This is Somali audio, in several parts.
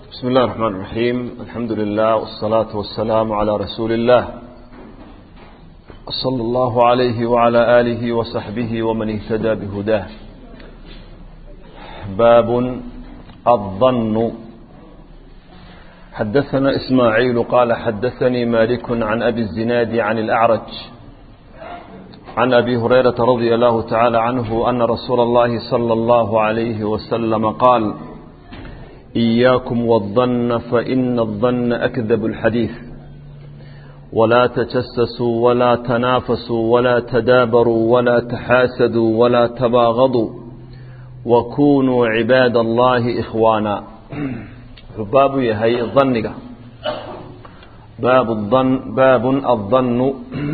بسم الله الرحمن الرحيم الحمد لله والصلاة والسلام على رسول الله صلى الله عليه وعلى آله وصحبه ومن اهتدى بهداه باب الظن حدثنا إسماعيل قال حدثني مالك عن أبي الزناد عن الأعرج عن أبي هريرة رضي الله تعالى عنه أن رسول الله صلى الله عليه وسلم قال إياكم والظن فإن الظن أكذب الحديث ولا تجسسوا ولا تنافسوا ولا تدابروا ولا تحاسدوا ولا تباغضوا وكونوا عباد الله إخوانا باب يهي الظن باب الظن باب الظن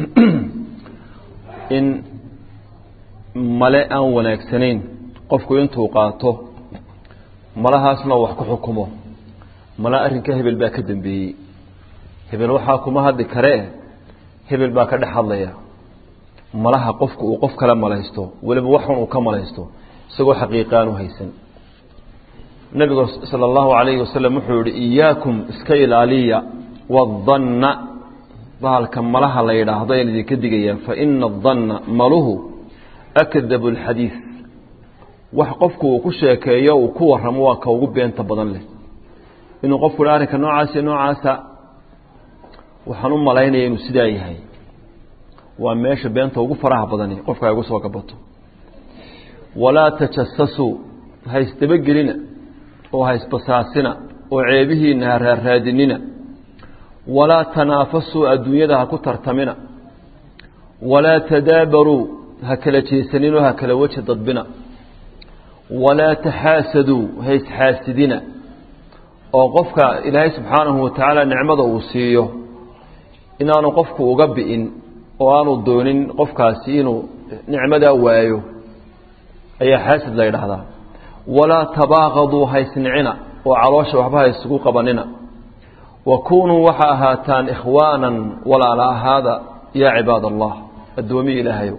إن ملأ ونكسنين قفكو انتو قاته malahaasna wax ku xukumo mala arrinka hebel baa ka dambeeyey hebel waxaa kuma hadli karee hebel baa ka dhex hadlaya malaha qofku uu qof kala malaysto weliba waxun uu ka malaysto isagoo xaqiiqaan u haysan nabigu sala allahu calayhi wasalam wuxuu yihi iyaakum iska ilaaliya wadanna bahalka malaha la yidhaahdo ayaan idinka digayaa fa ina adanna maluhu akdabu alxadiid wax qofku uu ku sheekeeyo uu ku warramo waa ka ugu beenta badan leh inuu qofku hi arrinka noocaas noocaasa waxaan u malaynaya inuu sidaa yahay waa meesha beenta ugu faraha badani qofka ay ugu soo gabato walaa tajasasuu ha isdabagelina oo ha isbasaasina oo ceebihiina ha raarraadinina walaa tanaafasuu adduunyada ha ku tartamina walaa tadaabaruu ha kala jeesaninoo ha kala weji dadbina walaa taxaasaduu ha isxaasidina oo qofka ilaahay subxaanahu watacaala nicmada uu siiyo inaanu qofku uga bi'in oo aanu doonin qofkaasi inuu nicmadaa waayo ayaa xaasid la yidhaahdaa walaa tabaaqaduu ha isnicina oo caloosha waxba ha isugu qabanina wa kunuu waxa ahaataan ikhwaanan walaala ahaada yaa cibaad allah addoomiya ilaahayow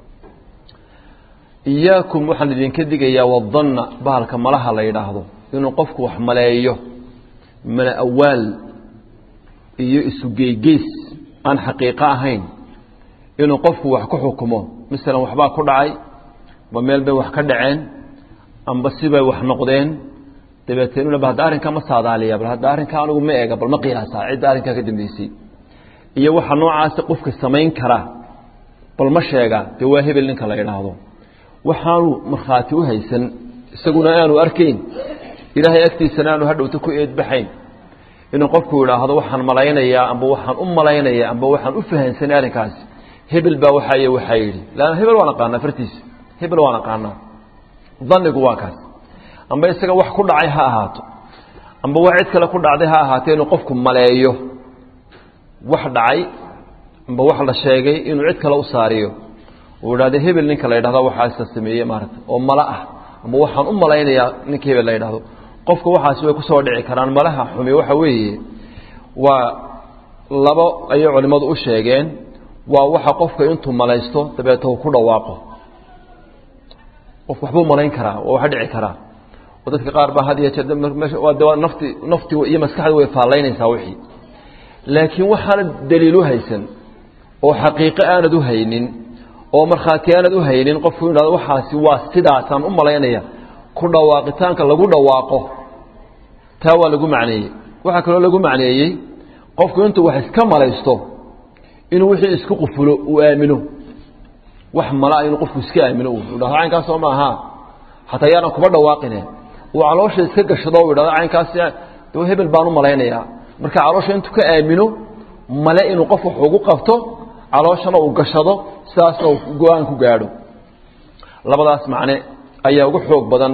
iyaakum waxaan idinka digayaa wadanna bahalka malaha la yidhaahdo inuu qofku wax maleeyo mala awaal iyo isugeygeys aan xaqiiqo ahayn inuu qofku wax ku xukumo masalan waxbaa ku dhacay amba meel bay wax ka dhaceen amba sibay wax noqdeen dabeeteenuna ba hadda arrinkaa ma saadaaliya bal hadda arrinkaa anigu ma eega bal ma qiyaasaa cidda arrinkaa ka dambeysay iyo waxa noocaasi qofka samayn kara bal ma sheega dee waa hebel ninka la yidhaahdo waxaanu markhaati u haysan isaguna aanu arkayn ilaahay agtiisana aanu hadhowta ku eedbaxayn inuu qofku idhaahdo waxaan malaynayaa amba waxaan u malaynayaa amba waxaan u fahansanay arrinkaasi hebel baa waxaay waxaa yidhi lanna hebel waan aqaanaa fartiisa hebel waan aqaanaa danigu waa kaas amba isaga wax ku dhacay ha ahaato amba wax cid kale ku dhacday ha ahaatee inuu qofku maleeyo wax dhacay amba wax la sheegay inuu cid kale u saariyo uu idhahdo hebel ninka la yidhahdo waxaasa sameeyey maarata oo mala ah ama waxaan u malaynayaa ninka hebel la yidhahdo qofka waxaasi way kusoo dhici karaan malaha xumi waxa weeye waa labo ayay culimmadu u sheegeen waa waxa qofka intuu malaysto dabeeta uu ku dhawaaqo qof waxbuu malayn karaa waa wax dhici karaa oo dadka qaar baa had iyo jeer nafti nafti iyo maskaxda way faallaynaysaa wixii laakiin waxaana daliil u haysan oo xaqiiqo aanad u haynin oo markhaati aanad u haynin qofku idhahdo waxaasi waa sidaasaan u malaynaya ku dhawaaqitaanka lagu dhawaaqo taa waa lagu macneeyey waxaa kaloo lagu macneeyey qofku intuu wax iska malaysto inuu wixii isku qufulo uu aamino wax malaa inuu qofku iska aamino dhahdo caynkaasoo maaha hataa yaanan kuma dhawaaqine uu caloosha iska gashado u idhahdo caynkaasi de hebel baan u malaynayaa marka caloosha intuu ka aamino male inuu qof wax ugu qabto calooshana uu gashado sidaasna uu go-aan ku gaadho labadaas macne ayaa ugu xoog badan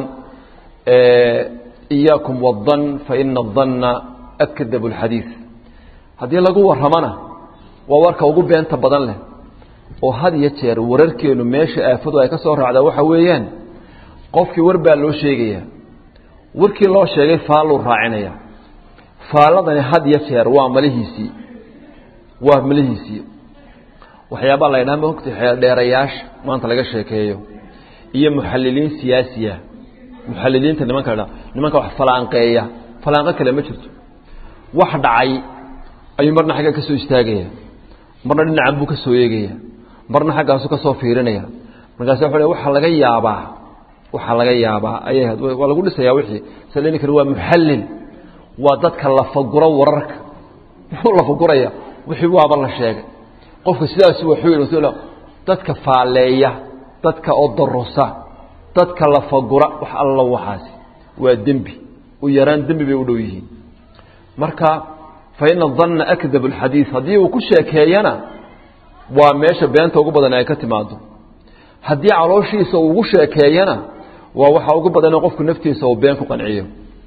iyaakum wadan fa ina adanna akdabu alxadiid haddii lagu warramona waa warka ugu beenta badan leh oo had iyo jeer wararkeenu meesha aafadu ay ka soo raacdaa waxa weeyaan qofkii war baa loo sheegayaa warkii loo sheegay faalluu raacinaya faalladani had iyo jeer waa malihiisii waa malihiisii waxyaabaa la ydhaha mogta xeeldheerayaasha maanta laga sheekeeyo iyo muxaliliin siyaasiya muxaliliinta nimanka dha nimanka wax falaanqeeya falaanqo kale ma jirto wax dhacay ayuu marna xagga ka soo istaagaya marna dhinacan buu ka soo eegaya marna xaggaasu ka soo fiirinaya markaas wuxuu le waxaa laga yaabaa waxaa laga yaabaa ayay ahayd waa lagu dhisayaa wixii sida ninkani waa muxallil waa dadka lafaguro wararka muxuu lafaguraya wixii waaba la sheegay qofka sidaas wuxuu yidhi dadka faaleeya dadka odarosa dadka lafagura wax alla waxaasi waa dembi u yaraan dembi bay u dhow yihiin marka fa ina danna akdab alxadiid haddii uu ku sheekeeyana waa meesha beenta ugu badan ay ka timaado haddii calooshiisa uu ugu sheekeeyana waa waxa ugu badan in qofku naftiisa uu been ku qanciyo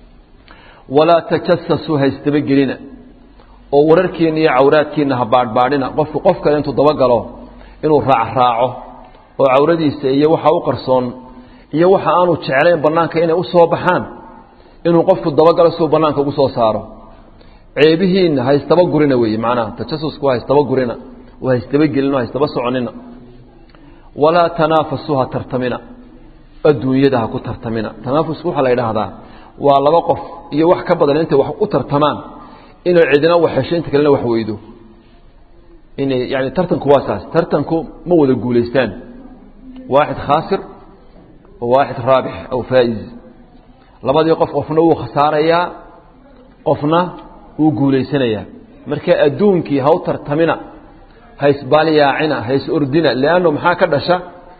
walaa tajasasuu ha isdabagelina oo wararkiina iyo cawraadkiina ha baadhbaadhina qofku qof kale intuu dabagalo inuu raacraaco oo cawradiisa iyo waxa u qarsoon iyo waxa aanu jeclayn bannaanka inay u soo baxaan inuu qofku dabagalo siuu bannaanka ugu soo saaro ceebihiinna ha isdabagurina weeye macnaha tajasusku ha isdabagurina oo ha isdabagelina o ha isdaba soconina walaa tanaafasuu ha tartamina adduunyada ha ku tartamina tanaafusku waxaa la yidhaahdaa waa laba qof iyo wax ka badan intay wax u tartamaan inay cidina wax hesho inta kalena wax weydo inay yani tartanku waa saas tartanku ma wada guulaystaan waaxid khaasir wa waaxid raabix aw faa'iz labadii qof qofna wuu khasaarayaa qofna wuu guulaysanayaa marka adduunkii ha u tartamina ha isbaalyaacina ha is ordina leanno maxaa ka dhasha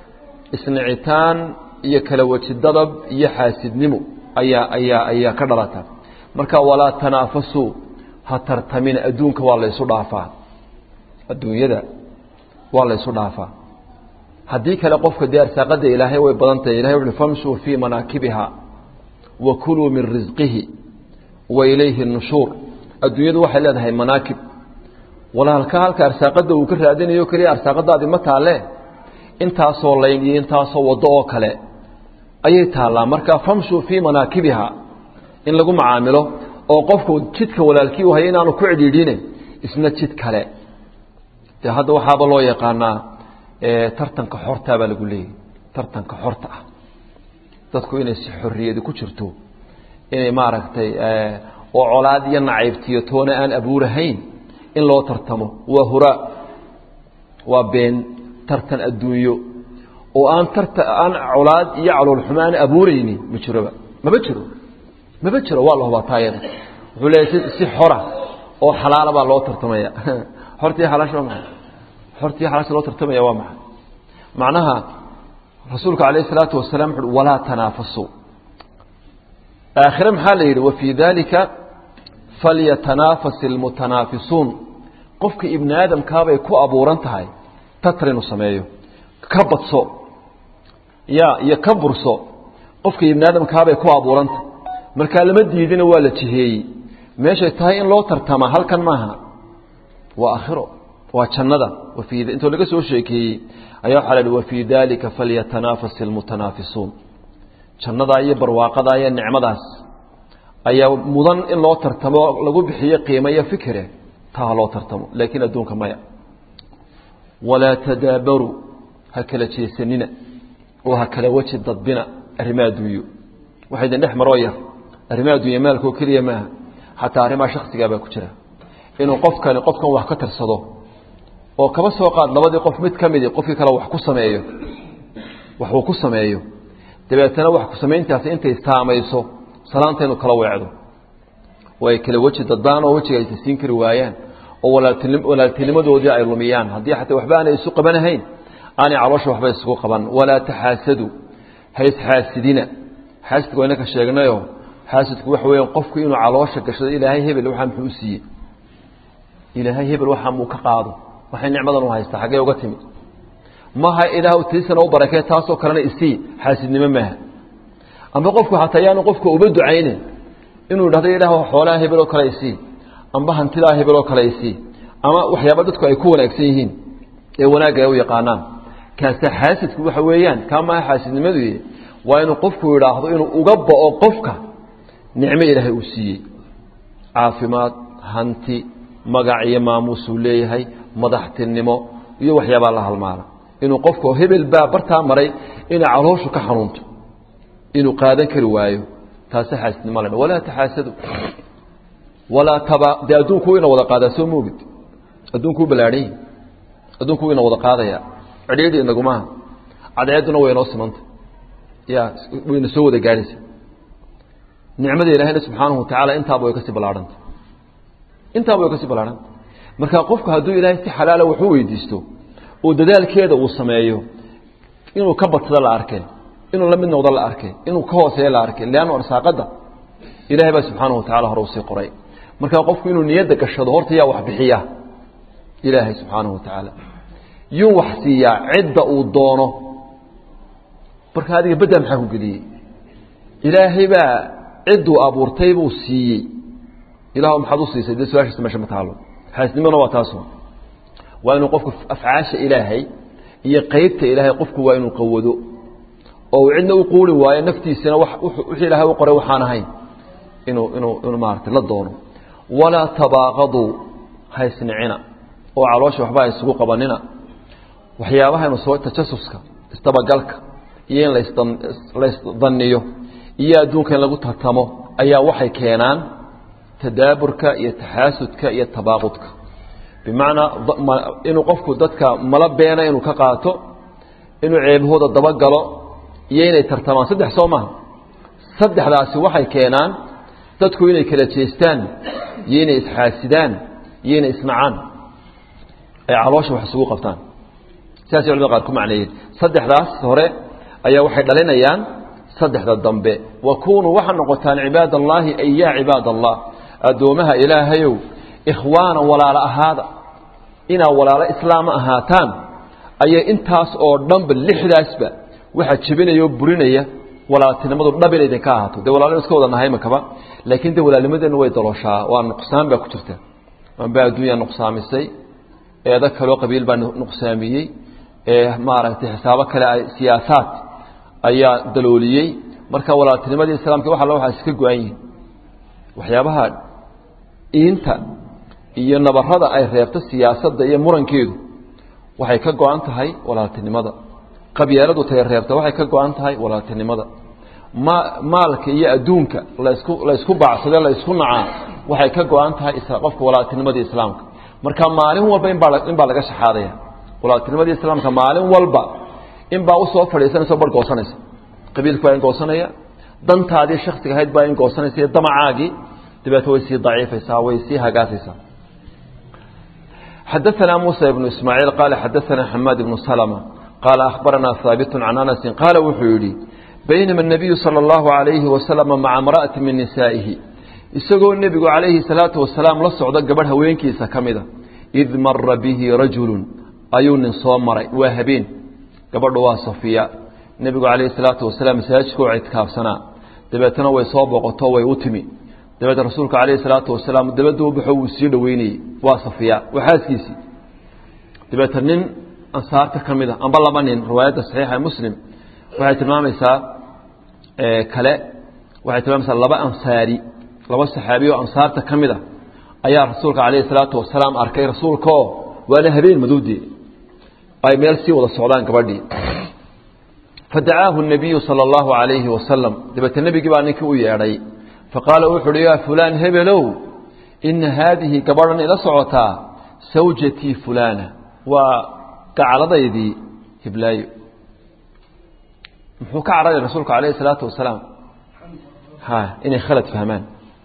isnicitaan iyo kala weji dadab iyo xaasidnimo ayaa ayaa ayaa ka dhalata marka walaa tanaafasuu ha tartamina adduunka waa la ysu dhaafaa adduunyada waa la ysu dhaafaa haddii kale qofka dee arsaaqada ilaahay way badan tahay ilahay wuxu famshuu fii manaakibiha wa kuluu min risqihi wa ilayhi nushuur adduunyadu waxay leedahay manaakib walaalka halka arsaaqada uu ka raadinayo keliya arsaaqadaadi ma taalle intaasoo layn iyo intaasoo waddo oo kale ayay taallaa marka famshuu fii manaakibiha in lagu macaamilo oo qofku jidka walaalkii u haya inaanu ku cidhiidhine isna jid kale dee hadda waxaaba loo yaqaanaa tartanka xortaa baa lagu leeyahy tartanka xorta ah dadku inay si xorriyadi ku jirto inay maaragtay oo colaad iyo nacaybtiyo toona aan abuurahayn in loo tartamo waa huraa waa been tartan adduunyo oo aan tarta aan colaad iyo caloolxumo aan abuuraynin ma jiroba maba jiro maba jiro waa la hubaa taayada wuxuu leeyahy si xora oo xalaala baa loo tartamaya hortii xalaasha waa maxay hortii xalaasha loo tartamaya waa maxay macnaha rasuulka calayhi salaatu wasalaam wuxu uhi walaa tanaafasuu aakhire maxaa la yidhi wafii dalika falyatanaafas ilmutanaafisuun qofka ibni aadamkaabay ku abuuran tahay tatar inuu sameeyo ka badso ya iyo ka burso qofka ibni aadamkaabay ku abuuranta markaa lama diidina waa la jiheeyey meeshay tahay in loo tartama halkan maaha waa aakhiro waa jannada wafii intoo laga soo sheekeeyey ayaa waxaa la yihi wafii dalika falyatanaafas ilmutanaafisuun jannadaa iyo barwaaqadaa iyo nicmadaas ayaa mudan in loo tartamo lagu bixiyo qiimo iyo fikire taa ha loo tartamo laakiin adduunka maya walaa tadaabaruu ha kala jeesanina oo ha kala weji dadbina arrimaha adduunyo waxa idin dhex maroo yar arrimaha adduunya maalkoo keliya maaha xataa arrimaha shaksigaa baa ku jira inuu qofkani qofkan wax ka tirsado oo kaba soo qaad labadii qof mid ka midi qofkii kale wax ku sameeyo wax uu ku sameeyo dabeetana wax ku samayntaasi intay saamayso salaanta inuu kala weecdo oo ay kala weji dadbaan oo wejiga aysa siin kari waayaan oo walaaltinimadoodii ay lumiyaan haddii xataa waxba aanay isu qabanahayn aanay caloosha waxba isugu qaban walaa taxaasadu ha isxaasidina xaasidka waa inaka sheegnayo xaasidku waxa weeyaan qofku inuu caloosha gashado ilaahay hebel waxaa muxuu u siiyey ilaahay hebel waxaa muu ka qaado waxay nicmadan u haystaa xaggee uga timid maha ilaah tiisana u barakee taasoo kalena isii xaasidnimo maaha amba qofku xataa yaanu qofka uba ducaynin inuu idhahdo ilaah xoolaha hebel oo kale isii amba hantidaa hebel oo kale isii ama waxyaaba dadku ay ku wanaagsan yihiin ee wanaagga ay u yaqaanaan kaasa xaasidku waxa weeyaan kaa maaha xaasidnimadu waa inuu qofku idhaahdo inuu uga bao qofka nicmo ilaahay uu siiyey caafimaad hanti magac iyo maamuusuu leeyahay madaxtinimo iyo waxyaabaa la halmaala inuu qofka hebel baa bartaa maray inay calooshu ka xanuunto inuu qaadan kari waayo taasi xaasidnimo la walaa taxaasadu walaa taba dee adduunku ina wada qaadaa soo moogid adduunkuu ballaadhan adduunku ina wada qaadaya cidhiidhi inagumaha cadceedduna way inoo simanta ya wayna soo wada gaadhaysa nicmada ilaahayna subxaanahu watacaala intaaba way kasii ballaahanta intaaba way kasii ballaahanta marka qofku hadduu ilaahay si xalaala waxu weydiisto oo dadaalkeeda uu sameeyo inuu ka badsado la arkay inuu la mid noqdo la arkay inuu ka hooseeyo la arkay leannu arsaaqadda ilahay baa subxaanahu watacala hore usii qoray marka qofku inuu niyadda gashado horta yaa wax bixiya ilaahay subxaanahu watacaala yuu wax siiyaa cidda uu doono marka adiga bedda maxaa ku geliyey ilaahay baa cidduu abuurtay buu siiyey ilaah maxaad u siisay dee su-aashiisa meesha ma taalo xaasnimona waa taasu waa inuu qofku afcaasha ilaahay iyo qeybta ilaahay qofku waa inuu qawado oo uu cidna u quuri waayo naftiisana wixii ilaahay u qoray waxaan ahayn inuu inuu inuu maaragtay la doono walaa tabaaqaduu haysnicina oo caloosha waxba ha isugu qabanina waxyaabahaynu soo tajasuska isdabagalka iyo in laysdaniyo iyo adduunka in lagu tartamo ayaa waxay keenaan tadaaburka iyo taxaasudka iyo tabaaqudka bimacnaa inuu qofku dadka mala beena inuu ka qaato inuu ceebahooda dabagalo iyo inay tartamaan saddex soo maha saddexdaasi waxay keenaan dadku inay kala jeestaan iyo inay isxaasidaan iyo inay isnacaan ay caloosha wax isugu qabtaan sidaasay culamada qaar ku macneeyeen saddexdaas hore ayaa waxay dhalinayaan saddexda dambe wa kunuu waxaa noqotaan cibaad allaahi ay yaa cibaad allah addoomaha ilaahayow ikhwaana walaalo ahaada inaa walaalo islaama ahaataan ayay intaas oo dhanba lixdaasba waxaa jebinaya oo burinaya walaaltinimadu dhab inay idinka ahaato dee walaalin iska wada nahay makaba laakiin dee walaalnimadeennu way dalooshaa waa nuqsaan baa ku jirta waanbaa adduunya nuqsaamisay eedo kaloo qabiil baa nuqsaamiyey maaragtay xisaabo kale siyaasaad ayaa dalooliyey marka walaaltinimadii islaamka wax alla waxaa iska go-an yihin waxyaabaha iinta iyo nabarada ay reebto siyaasadda iyo murankeedu waxay ka go-an tahay walaaltinimada qabyaaladu tay reebta waxay ka go-an tahay walaaltinimada ma maalka iyo adduunka laysku laysku bacsade laysku nacaa waxay ka go-an tahay qofka walaaltinimadii islaamka marka maalin walba inbaa in baa laga shaxaadaya walaaltinimadii islaamka maalin walba in baa usoo fadhiisanaysa bar goosanaysa qabiilku baa in goosanaya dantaadii shaksiga ahayd baa in goosanaysa iyo damacaagii dabeetna way sii daciifaysaa way sii hagaasaysaa xadaثna muسى بن ismاعيiل qال xadaثna حmاd بن سلمة qال أخبرna ثاaبت عن أنس qاaل wuxuu yihi بynma النبiي صلى الله عليه وسلم مaعa امرأة min نisائihi isagoo nebigu عalayhi الصلاaةu وaسلاaم la socdo gabadh haweenkiisa ka mida إid mara bihi rajuل ayuu nin soo maray waa habeen gabadhu waa صaفiya nebigu عalayه الصلاaةu وaسلاaم masaajidka u ictikaafsanaa dabeetna way soo boqoto way u timi dabeed rasuulka calayhi salaatu wasalaam dabadda u baxo wuu sii dhoweynayey waa safiya waa xaaskiisii dabeeta nin ansaarta ka mid a amba laba nin riwaayadda saxiixa muslim waxay tilmaamaysaa kale waxay tilmaamaysaa laba ansaari laba saxaabiy oo ansaarta ka mid a ayaa rasuulka calayhi salaatu wasalaam arkay rasuulkaoo waana habeen madoodee ay meel sii wada socdaan gabadhii fadacaahu الnabiyu salى اllahu عalayhi wasalam dabeete nebigii baa ninkii u yeedhay faqaala wuxu uhi yaa fulaan hebelow ina haadihi gabadhan ila socotaa sawjatii fulaana waa gacladaydii hiblaayo muxuu ka cararaya rasuulku calayhi salaatu wasalaam ha inay khalad fahmaan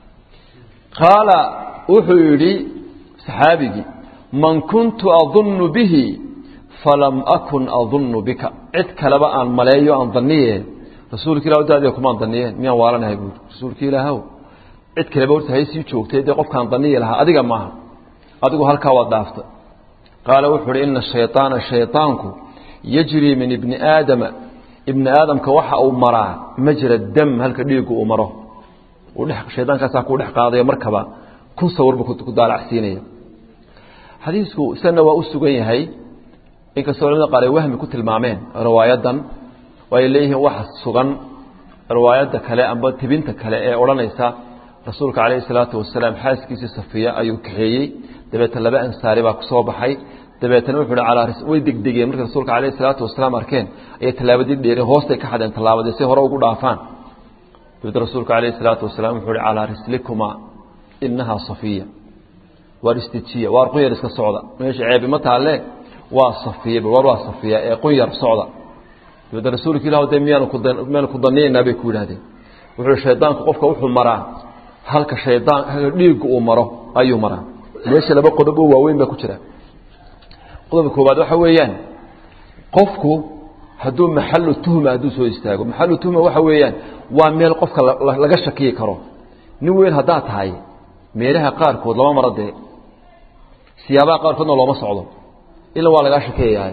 qaala wuxuu yidhi saxaabigii man kuntu adunnu bihi falam akun adunnu bika cid kaleba aan maleeyo aan daniye rasuulka ilah daadiga kumaan daniyeen miyaan waalanahay buuri rasuulka ilaahw cid kaleba horta hay sii joogtay dee qofkaan daniyi lahaa adiga maaha adigu halkaa waad dhaafta qaala wuxuu uhi ina shayطaana shayطaanku yajrii min ibni aadama ibni aadamka waxa uu maraa majra dam halka dhiigu uu maro shayaankaasaa kuu dhex qaadayo markaba kun sawirba ku daalacsiinaya xadiisku isana waa u sugan yahay inkastoo culamada qaar ay wahmi ku tilmaameen riwaayadan ay leeyihiin waxa sugan riwaayadda kale amba tibinta kale ee odhanaysa rasuulka calayhi salaatu wasalaam xaaskiisii safiya ayuu kaxeeyey dabeetna laba ansaari baa kusoo baxay dabeetna wuxuu hi calaa way degdegeen markay rasuulka calayhi salaatu wasalaam arkeen ayay tallaabadii dheereen hoostay ka xadeen tallaabadii si hore ugu dhaafaan dabeed rasuulku calayhi salaatu wasalaam wuxuu uhi calaa rislikuma inahaa safiya waar istijiya waar qunyar iska socda meesha ceebi ma taalle waa safiya waar waa safiya ee qunyar socda dabeed rasuulka ilah de miyaanu miyaanu ku daniyaynaa bay ku yidhahdeen wuxuu hi shaydaanku qofka wuxuu maraa halka shaydaan halka dhiigga uu maro ayuu maraa meesha laba qodob oo waaweyn baa ku jira qodobka koowaad waxa weeyaan qofku hadduu maxalu tuhma hadduu soo istaago maxalu tuhma waxa weeyaan waa meel qofka laga shakiyi karo nin weyn haddaad tahay meelaha qaarkood lama maro dee siyaabaha qaarkoodna looma socdo ila waa lagaa shakiyayahay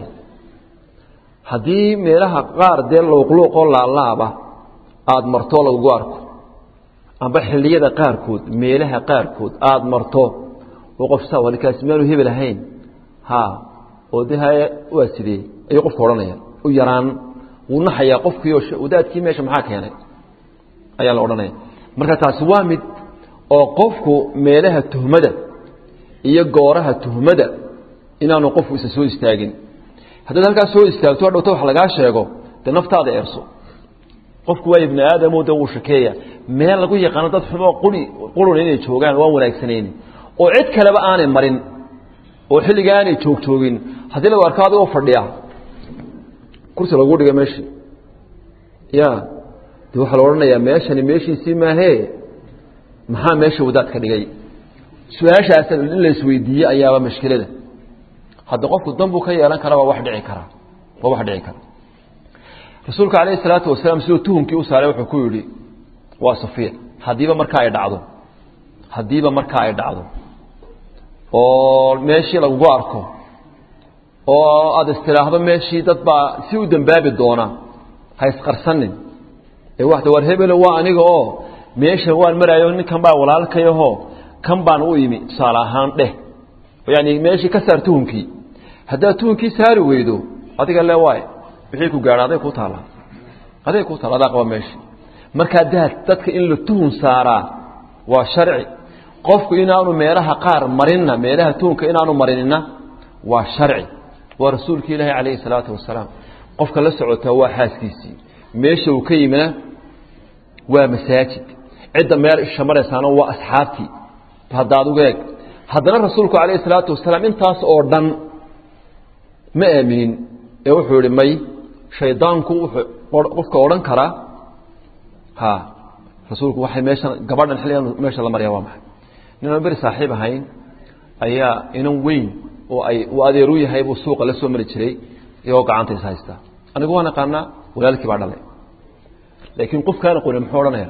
haddii meelaha qaar dee luuqluuqoo laalaaba aada marto lagugu arko amba xilliyada qaarkood meelaha qaarkood aada marto oo qof saa walikaasi miyaanu hebel ahayn ha oo de haye waa sidee ayuu qofka odhanaya u yaraan wuu naxayaa qofkiio wadaadkii meesha maxaa keenay ayaa la odhanaya marka taasi waa mid oo qofku meelaha tuhmada iyo gooraha tuhmada inaanu qofku isa soo istaagin haddaad halkaas soo istaagto hadhowta wax lagaa sheego dee naftaada eerso qofku waa ibni aadamo de wuu shakeeya meel lagu yaqaano dad xumoo quri quruna inay joogaan waan wanaagsanayni oo cid kaleba aanay marin oo xilliga aanay joogjoogin haddii lagu arko adigoo fadhiya kursi lagu dhigay meeshii ya de waxaa la odhanayaa meeshani meeshiisii maahee maxaa meesha wadaad ka dhigay su-aashaas in la isweydiiye ayaaba mashkilada hadda qofku danbuu ka yeelan kara waa wax dhici kara waa wax dhici kara rasuulka calayhi salaatu wasalaam siduu tuhumkii u saaray wuxuu ku yidhi waa safiya haddiiba markaa ay dhacdo haddiiba markaa ay dhacdo oo meeshii lagugu arko oo aada istiraahdo meeshii dad baa si u dembaabi doona ha isqarsanin ee waxda war hebelo waa aniga oo meesha waan maraayo ninkan baa walaalkayahoo kan baan u imi tusaale ahaan dheh yani meeshii ka saar tuhumkii haddaad tuhumkii saari weydo adiga le waay wixii ku gaadha aday ku taalla aday ku taalla adaa qaba meeshii markaa daad dadka in la tuhum saaraa waa sharci qofku inaanu meelaha qaar marinna meelaha tuhumka inaanu marinina waa sharci waa rasuulki ilaahi calayhi salaatu wasalaam qofka la socotaa waa xaaskiisii meesha uu ka yimina waa masaajid cidda meel isha maraysaana waa asxaabtii hadda adugu eeg haddana rasuulku calayhi salaatu wasalaam intaas oo dhan ma aaminin ee wuxuu ihi may shaydaanku wuxuu qofka odhan karaa ha rasuulku waxay meeshan gabadhan xilligan meesha la maryaa waa maxay ninaan beri saaxiib ahayn ayaa inan weyn oo ay uu adeeru yahay buu suuqa la soo mari jiray iyagoo gacanta is haystaa anigu waan aqaanaa walaalkii baa dhalay laakiin qofkaan aqoonin muxuu odhanaya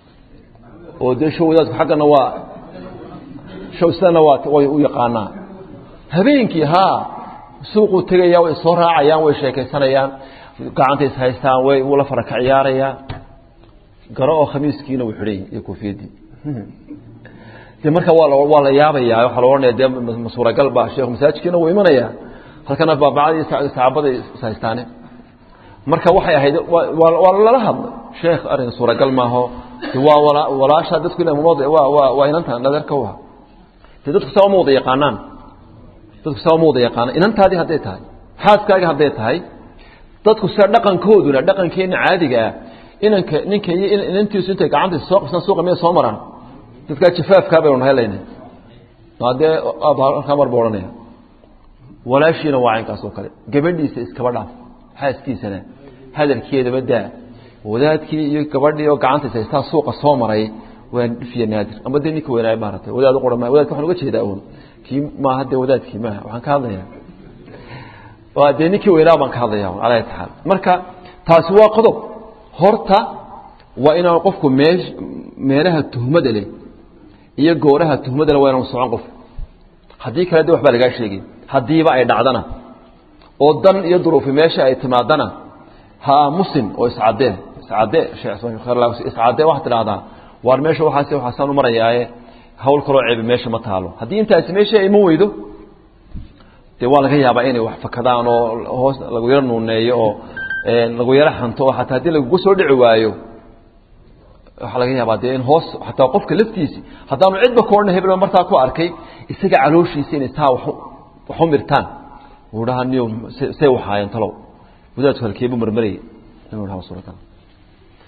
oo dee show wadaadku xaggana waa show sidana waa way u yaqaanaa habeenkii haa suuquu tegaya way soo raacayaan way sheekaysanayaan gacanta is haystaan way wuu la fara ka ciyaarayaa garo oo khamiiskiina wuu xidhay iyo koofiyaddii de marka waa waa la yaabaya waxaa la ohanaya dee masuuragal ba sheekhu masaajidkiina wuu imanaya halkana baabacadii saxaabaday is haystaane marka waxay ahayd waa lala hadlay sheekh arrin suuragal maaho waa walaasha dadku ina waa waa waa inantan nadarka wa de dadku saa uma wada yaqaanaan dadku saa uma wada yaqaanaan inantaadii hadday tahay xaaskaagii hadday tahay dadku sida dhaqankooduna dhaqankeena caadiga ah inanka ninka iyo inantiisu intay gacanta soo qabsaan suuqa miya soo maraan dadkaa jafaafkaa baynu nahay layna hadee halkaa mar buu odhanaya walaashiina waa caynkaas oo kale gabadhiisa iskaba dhaaf xaaskiisana hadalkeedaba daa wadaadkii iyo gabadhii oo gacanta is haystaa suuqa soo maray waa dhifiya naadir ama dee ninka weynaay maaratay wadaad uqura ma wadadka waxaan uga jeedaa un kii maaha dee wadaadkii maaha waxaan ka hadlayaa waa dee ninkii weynaa baan ka hadlaya calaa ayati xaal marka taasi waa qodob horta waa inaan qofku mee meelaha tuhmada leh iyo gooraha tuhmada leh waa inaan socon qof haddii kale de waxbaa lagaa sheegay haddiiba ay dhacdana oo dan iyo duruufi meesha ay timaadana ha aamusin oo iscadee iscadee iscadee waxaad tidhahdaa waar meesha waxaas waxaasaan u marayaaye hawl kaloo ceebi meesha ma taalo haddii intaasi meesha ay iman weydo dee waa laga yaabaa inay wax fakadaan oo hoos lagu yaro nuuneeyo oo lagu yaro xanto oo xataa haddii lagugu soo dhici waayo waxaa laga yaabaa dee in hoos xataa qofka laftiisi haddaanu cidba ka odhan hebel martaa ku arkay isaga calooshiisa inay taa waxu mirtaan uu dhaha niyo say waxaayeen talow wadaadku halkeebu marmarayay inuu dhaha suuragal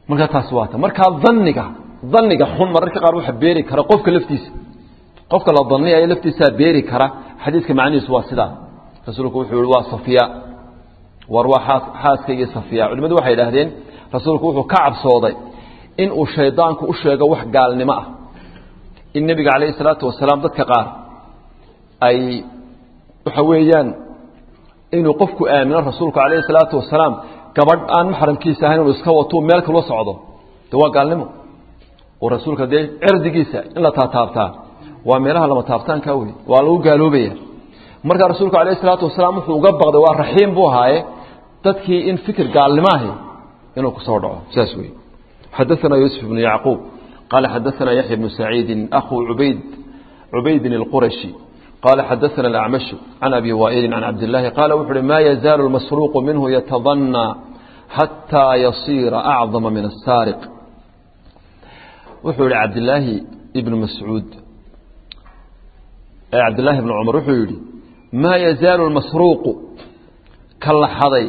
markaa taas waa ta markaa daniga daniga xun mararka qaar waxa beeri kara qofka laftiisa qofka la daniyaya laftiisaa beeri kara xadiidka macnihiisu waa sidaa rasuulku wuxuu yihi waa safiya war waa xaaskaygii safiya culimadu waxay idhaahdeen rasuulku wuxuu ka cabsooday in uu shaydaanku u sheego wax gaalnimo ah in nebiga calayhi salaatu wasalaam dadka qaar ay waxa weeyaan inuu qofku aamino rasuulku calayhi salaatu wasalaam gabadh aan maxramkiisa ahayn inuu iska watuu meel kaloo socdo de waa gaalnimo oo rasuulka dee cirdigiisa in la taataabtaa waa meelaha lama taabtaanka wey waa lagu gaaloobaya markaa rasuulku calayhi salaatu wasalaam wuxuu uga baqday waa raxiim buu ahaaye dadkii in fikir gaalnimo ahi inuu ku soo dhaco saas wey xadaثana yuusuf ibnu yacquub qaala xadaثana yaxya bnu saciidin akhu ubayd cubaydin اlqurashi قال xdثna الأعمش عن أbي وائل عن عبد اللahi qال وxu uhi ma يزاaل المسروق minه يتضنى حتى يصير أعظم من السارق wuxuu yihi cabdلaahi بن masعوud cabdاللahi بن cمر wuxuu yihi ma يزاaل المasروuq ka laxaday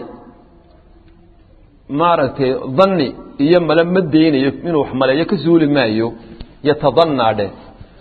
maaragtay dani iyo male ma deynayo inuu wax maleeyo ka suuli maayo yتضنى dheh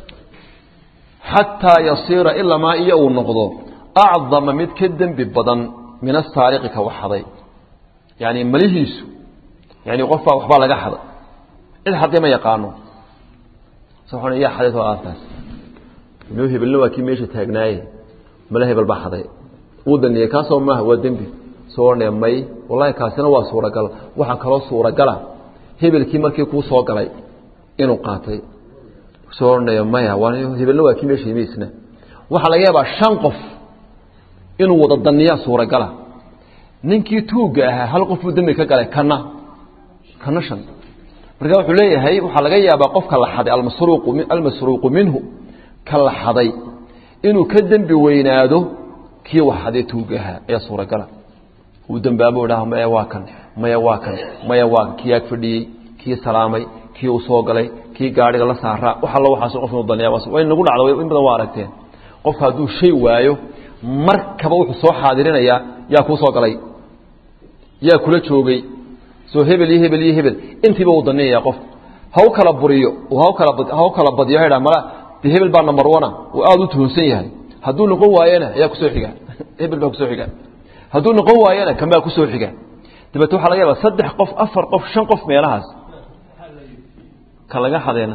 xataa yasiira ilamaa iyo uu noqdo acdama mid ka dembi badan min asaariqi ka waxaday yani malihiisu yani qofbaa waxbaa laga xaday cid xaday ma yaqaano yaa xaday soo aartaas inuu hebelna waa kii meesha taagnaaye male hebel baa xaday uu daniyey kaasoo maaha waa dembi soo odhanaya may wallahi kaasina waa suuragal waxaa kaloo suuragala hebelkii markii kuu soo galay inuu qaatay soo odhanaya maya hebelna waa kii meesha yimiisna waxaa laga yaabaa shan qof inuu wada daniyaa suuragala ninkii tuugga ahaa hal qof buu dembi ka galay kana kana shan marka wuxuu leeyahay waxaa laga yaabaa qofka la xaday almasruuqu almasruuqu minhu ka la xaday inuu ka dembi weynaado kii wax xaday tuugga ahaa ayaa suuragala uu dembaabo dhaha maya waa kan maya waa kan maya waa kan kii ag fadhiyey kii salaamay kii uu soo galay kii gaadhiga la saaraa wax allo waxaas qof inuu daniya way nagu dhacdo in badan waa aragteen qofka hadduu shay waayo markaba wuxuu soo xaadirinayaa yaa kuu soo galay yaa kula joogay soo hebel iyo hebel iyo hebel intiiba uu daniyaya qof ha u kala buriyo ha kala ha u kala badiyo ha mala de hebel baa number one uu aada u tuhunsan yahay hadduu noqon waayena ayaa kusoo xiga hebel baa kusoo xiga hadduu noqon waayena kan baa kusoo xiga dabeete waxaa laga yaabaa saddex qof afar qof shan qof meelahaas ka laga xadeena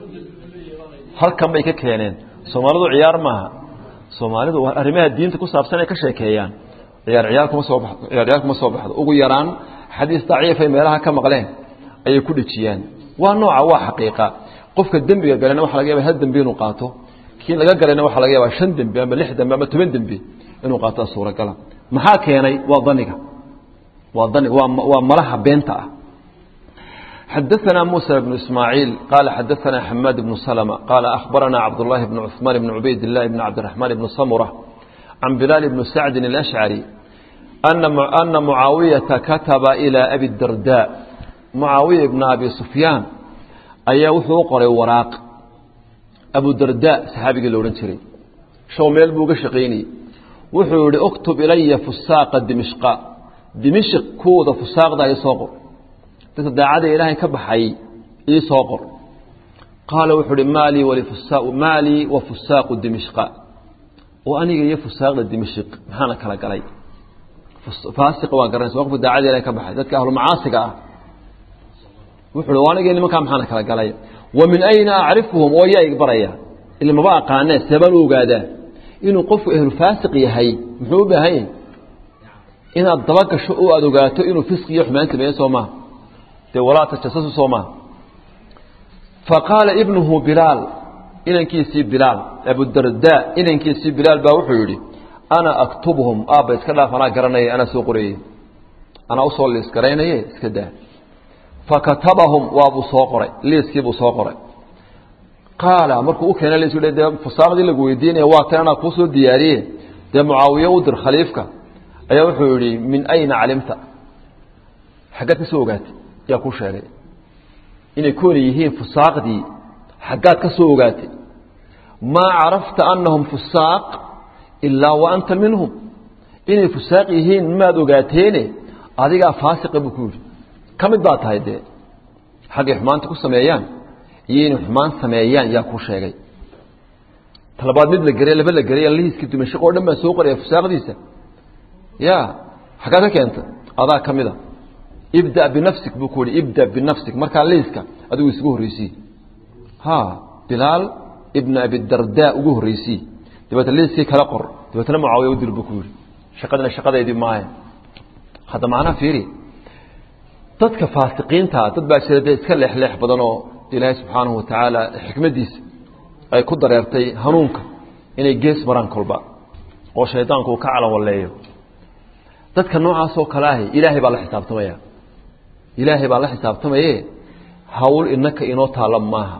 halkan bay ka keeneen soomaalidu ciyaar maaha soomaalidu arrimaha diinta ku saabsan ay ka sheekeeyaan ciyaar ciyaar kuma soo baxdo ciyaar ciyaar kuma soo baxdo ugu yaraan xadiis daciifay meelaha ka maqleen ayay ku dhejiyaan waa nooca waa xaqiiqa qofka dembiga galena waxa laga yaabaa hal dembi inuu qaato kii laga galayna waxaa laga yaabaa shan dembi ama lix dembi ama toban dembi inuu qaato suuragala maxaa keenay waa daniga waa dani waa waa malaha beenta ah xadaثna muسى بن ismاعيiل qال xadaثna حmاd بن سلمة qال أخbarna cabdاللahi بن cثmaan بن عubayd اللahi بن cabdiرحمaن بن smرة عan بilaal بن sacdi الأشعري أna معaawiyaةa kataba إilى abi الdardاء معaawiya بn abi سufyaan ayaa wuxuu u qoray waraaq abudardaa saxaabigii la odhan jiray show meel buu uga shaqaynayey wuxuu yihi اktub ilaya fusaaqa dimishqa dimishq kuwooda fusaaqda i soo qor dadka daacada ilaahay ka baxay ii soo qor qaala wuxuu uhi maalii walifusaa maalii wa fusaaqu dimishqa oo aniga iyo fusaaqda dimishq maxaana kala galay faasiq waa garanaysa waa qofka daacada ilahay ka baxay dadka ahlu macaasiga ah wuxuu uhi aniga nimankaa maxaana kala galay wa min ayna acrifuhum oo yaa ig baraya ila maba aqaanee seebaan u ogaadaa inuu qofku ahlu faasiq yahay muxuu u baahan yahay inaad daba gasho oo aada ogaato inuu fisqi iyo xumaan sameeye soo maha dee walaa tajasasu soo maha faqaala ibnuhu bilaal inankiisii bilaal abudardaa inankiisii bilaal baa wuxuu yidhi ana aktubhum aabba iska dhaaf anaa garanaya anaa soo qorayey anaa usoo liis garaynaye iska daa fakatabahum waabuu soo qoray liiskiibuu soo qoray qaala markuu u keena liisku dee fusaaqdii lagu weydiinaya waa tan anaa kuu soo diyaariye dee mucaawiye u dir khaliifka ayaa wuxuu yidhi min ayna calimta xaggaad ka soo ogaatay yaa kuu sheegay inay koona yihiin fusaaqdii xaggaad ka soo ogaatay maa carafta annahum fusaaq ilaa wa anta minhum inay fusaaq yihiin maad ogaateene adigaa faasiqa buu ku yidhi ka mid baa tahay dee xaggay xumaanta ku sameeyaan iyo inay xumaan sameeyaan yaa kuu sheegay talabaad mid la geray laba la geray lihiiska dimashaq oo dhan baa soo qoraya fusaaqdiisa ya xaggaa ka keenta adaa ka mid a ibda binafsik buu ku yihi ibda binafsik markaa liiska adigu isugu horreysii ha bilaal ibna abidarda ugu horreysii dabeetna liiskii kala qor dabeetna mucaawiya u dir buu ku yihi shaqadina shaqadeydii maaha hadda macnaha fiiri dadka faasiqiinta dad baa jira dee iska leexleex badan oo ilaahay subxaanahu watacaala xikmaddiisa ay ku dareertay hanuunka inay gees maraan kolba oo shaydaanku uu ka calan walleeyo dadka noocaas oo kale ahi ilaahay baa la xisaabtamaya ilaahay baa la xisaabtamaye hawl inaka inoo taalla maaha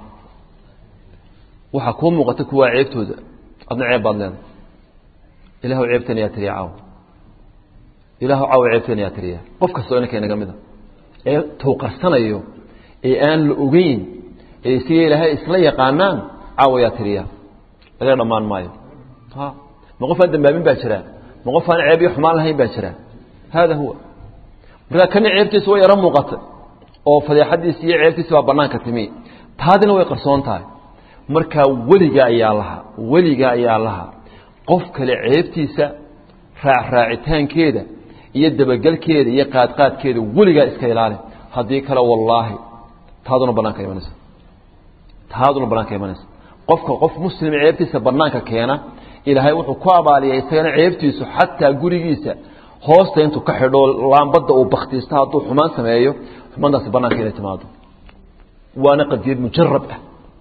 waxaa kuu muuqata kuwaa ceebtooda adna ceeb baad leedahay ilaahw ceebteen yaa tiriya caaw ilaahw caaw ceebteen yaa tiriya qof kastoo inanka inaga mida ee towqarsanayo ee aan la ogeyn ee siga ilaahay isla yaqaanaan caawa yaa tiriya laga dhammaan maayo ha ma qof aan dambaabin baa jira ma qof aan ceeb iyo xumaan lahayn baa jira hada huwa markaa kana ceebtiisa way yaro muuqata oo fadeexadiisi iyo ceebtiisi baa banaanka timi taadina way qarsoon tahay markaa weliga ayaa laha weliga ayaa laha qof kale ceebtiisa raacraacitaankeeda iyo dabagelkeeda iyo qaadqaadkeeda weligaa iska ilaali haddii kale wallaahi taaduna banaanka imanaysa taaduna banaanka imanaysa qofka qof muslim ceebtiisa banaanka keena ilaahay wuxuu ku abaaliyay isagana ceebtiisu xataa gurigiisa hoosta intuu ka xidho laambadda uu baktiisto hadduu xumaan sameeyo xumaantaasi banaanka inay timaado waana qadiyad mujarab ah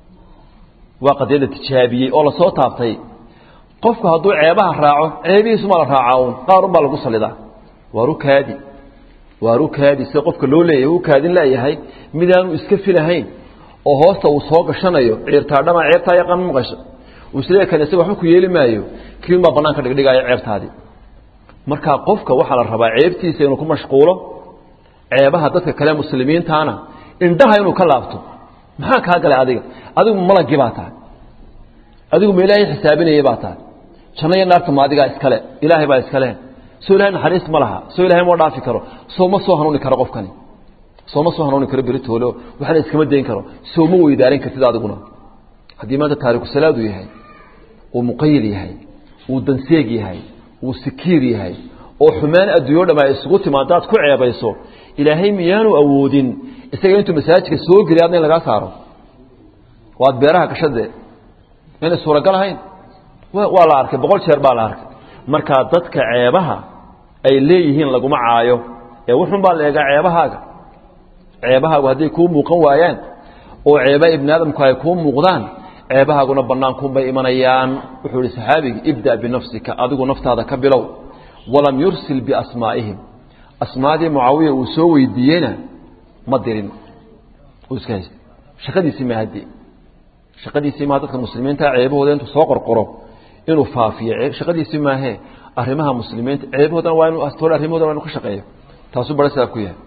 waa qadiyadda tijaabiyey oo lasoo taabtay qofku hadduu ceebaha raaco ceebihiisuma la raacaa uun qaar un baa lagu salidaa waa rukaadi waa rukaadi sida qofka loo leeyahay u kaadin leeyahay midaanu iska filahayn oo hoosta uu soo gashanayo ciirtaadhama ceebtaa yaqaan maqasho uu isleeya kan isaga waxba ku yeeli maayo kiin baa banaanka dhigdhigaayo ceebtaadii marka qofka waxaa la rabaa ceebtiisa inuu ku mashquulo ceebaha dadka kale muslimiintaana indhaha inuu ka laabto maxaa kaa galay adiga adigu malagii baa tahay adigu ma ilaahay xisaabinayay baa tahay janno iyo naarta ma adigaa iskale ilaahay baa iskale soo ilahay naxariis ma laha soo ilahay ma dhaafi karo soo ma soo hanuuni karo qofkani soo ma soo hanuuni karo beritoolo waxna iskama dayn karo soo ma weydaarin kartid adiguna haddii maanta taariku salaadu yahay uu muqayil yahay uu danseeg yahay uu sikiir yahay oo xumaan adduunyo dham ay isugu timaado aad ku ceebayso ilaahay miyaanu awoodin isaga intuu masaajidka soo geliy adna in lagaa saaro waad beeraha gashadee inay suuragal ahayn waa la arkay boqol jeer baa la arkay markaa dadka ceebaha ay leeyihiin laguma caayo ee wuxun baa la eegaa ceebahaaga ceebahaagu hadday kuu muuqan waayaan oo ceebaha ibni aadamku ay kuu muuqdaan ceebahaaguna banaankunbay imanayaan wuxuu ihi saxaabigi ibda binafsika adigu naftaada ka bilow walam yursil biasmaa'ihim asmaadii mucaawiya uu soo weydiiyeyna ma dirin uu iska haystay shaqadiisii ma haddi shaqadiisii maa dadka muslimiinta ceebahooda intuu soo qorqoro inuu faafiyo shaqadiisii maahee arrimaha muslimiinta ceebahoodana waa inuu astoole arrimahoodana waa inu ka shaqeeyo taasuu bara sidaa ku yahay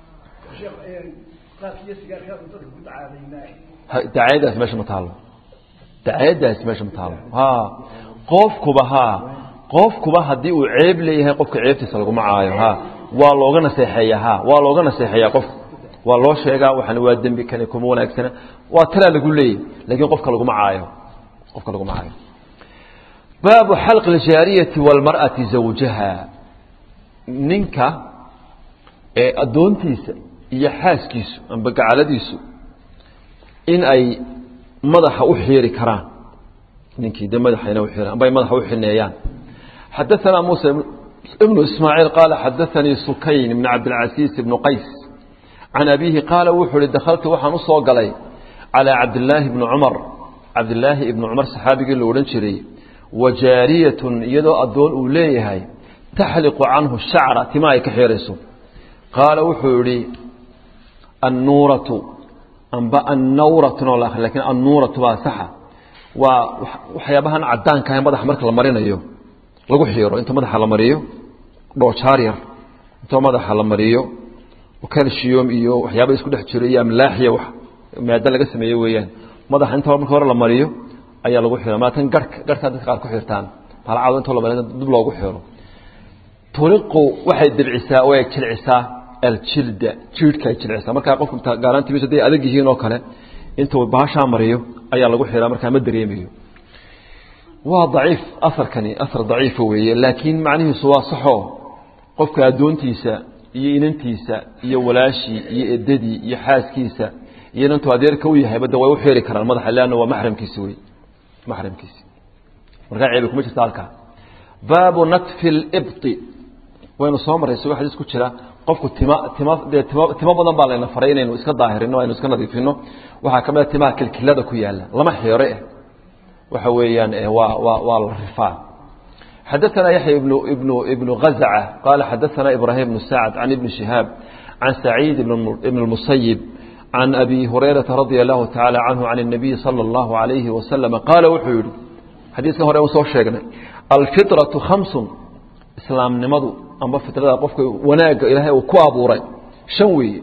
dacaayadaasi meesha ma taalo dacaayadaasi meesha ma taalo ha qofkuba ha qofkuba haddii uu ceeb leeyahay qofka ceebtiisa laguma caayo ha waa looga naseexeeya ha waa looga naseexeeyaa qofka waa loo sheegaa waxan waa dembi kani kuma wanaagsana waa talaa lagu leeyahy lakiin qofka laguma caayo qofka laguma caayo baabu xalqi اljaariyati wاlmarأati zawjaha ninka ee addoontiisa iyo xaaskiisu amba gacaladiisu in ay madaxa u xiiri karaan ninkii de madaxayna uxiiraan amba ay madaxa u xineeyaan xadaثana muسى ibnu ismaaعiil qaala xadaثanii sukayn ibn cabdilcasiis ibnu qays can abiihi qaala wuxuu uhi dakhaltu waxaan u soo galay calىa cabdilaahi bni cumar cabdilaahi ibni cumar saxaabigii la odhan jiray wa jaariyatun iyadoo addoon uu leeyahay taxliqu canhu shacra tima ay ka xiirayso qaala wuxuu yihi annuuratu amba annawratun lakin annuuratu baa saxa waa waxyaabahan cadaanka ah madaxa marka la marinayo lagu xiiro inta madaxa la mariyo dhoojaar yar inta madaxa la mariyo calcium iyo waxyaaba isku dhex jiro iyo amlaaxiya wax maado laga sameeye weeyaan madaxa inta marka hore la mariyo ayaa lagu xiro maatan garhka garhkaa dadka qaar ku xirtaan balcado intoo la mariyo dib loogu xiro turiqu waxay dibcisaa oo ay jilcisaa aljilda jiidhka ay jilcisa markaa qofku gaalaantimis haday adag yihiin oo kale intuu baashaa mariyo ayaa lagu xiraa markaa ma dareemayo waa daciif asarkani asar daciifa weeye laakiin macnihiisu waa saxoo qofka addoontiisa iyo inantiisa iyo walaashii iyo edadii iyo xaaskiisa iyo inantuu adeerka u yahayba de way u xiri karaan madaxa leanna waa maxramkiisi wey maxramkiisi markaa ceebi kuma jirta halkaa baabu natfi libti waynu soo marray isagoo xadiis ku jira qofku tima tima dee tima timo badan baa layna faray inaynu iska daahirino aynu iska nadiifino waxaa ka mid a timaha kilkilada ku yaalla lama xeero eh waxa weeyaan waa waa waa la rifaa xadaثana yaحya ibn ibn ibn غazcة qala xadaثana ibrahim بن sacd can ibn شihaab can saعيid ibn الmusayib can abi hurayraةa radي الlahu taعalى canhu can الnabiyi salى الlahu عalayhi waslama qaala wuxuu yihi xadiiskan hore soo sheegnay alfiطraةu hamsun islaamnimadu amba fitrada qofka wanaagga ilaahay uu ku abuuray shan weeye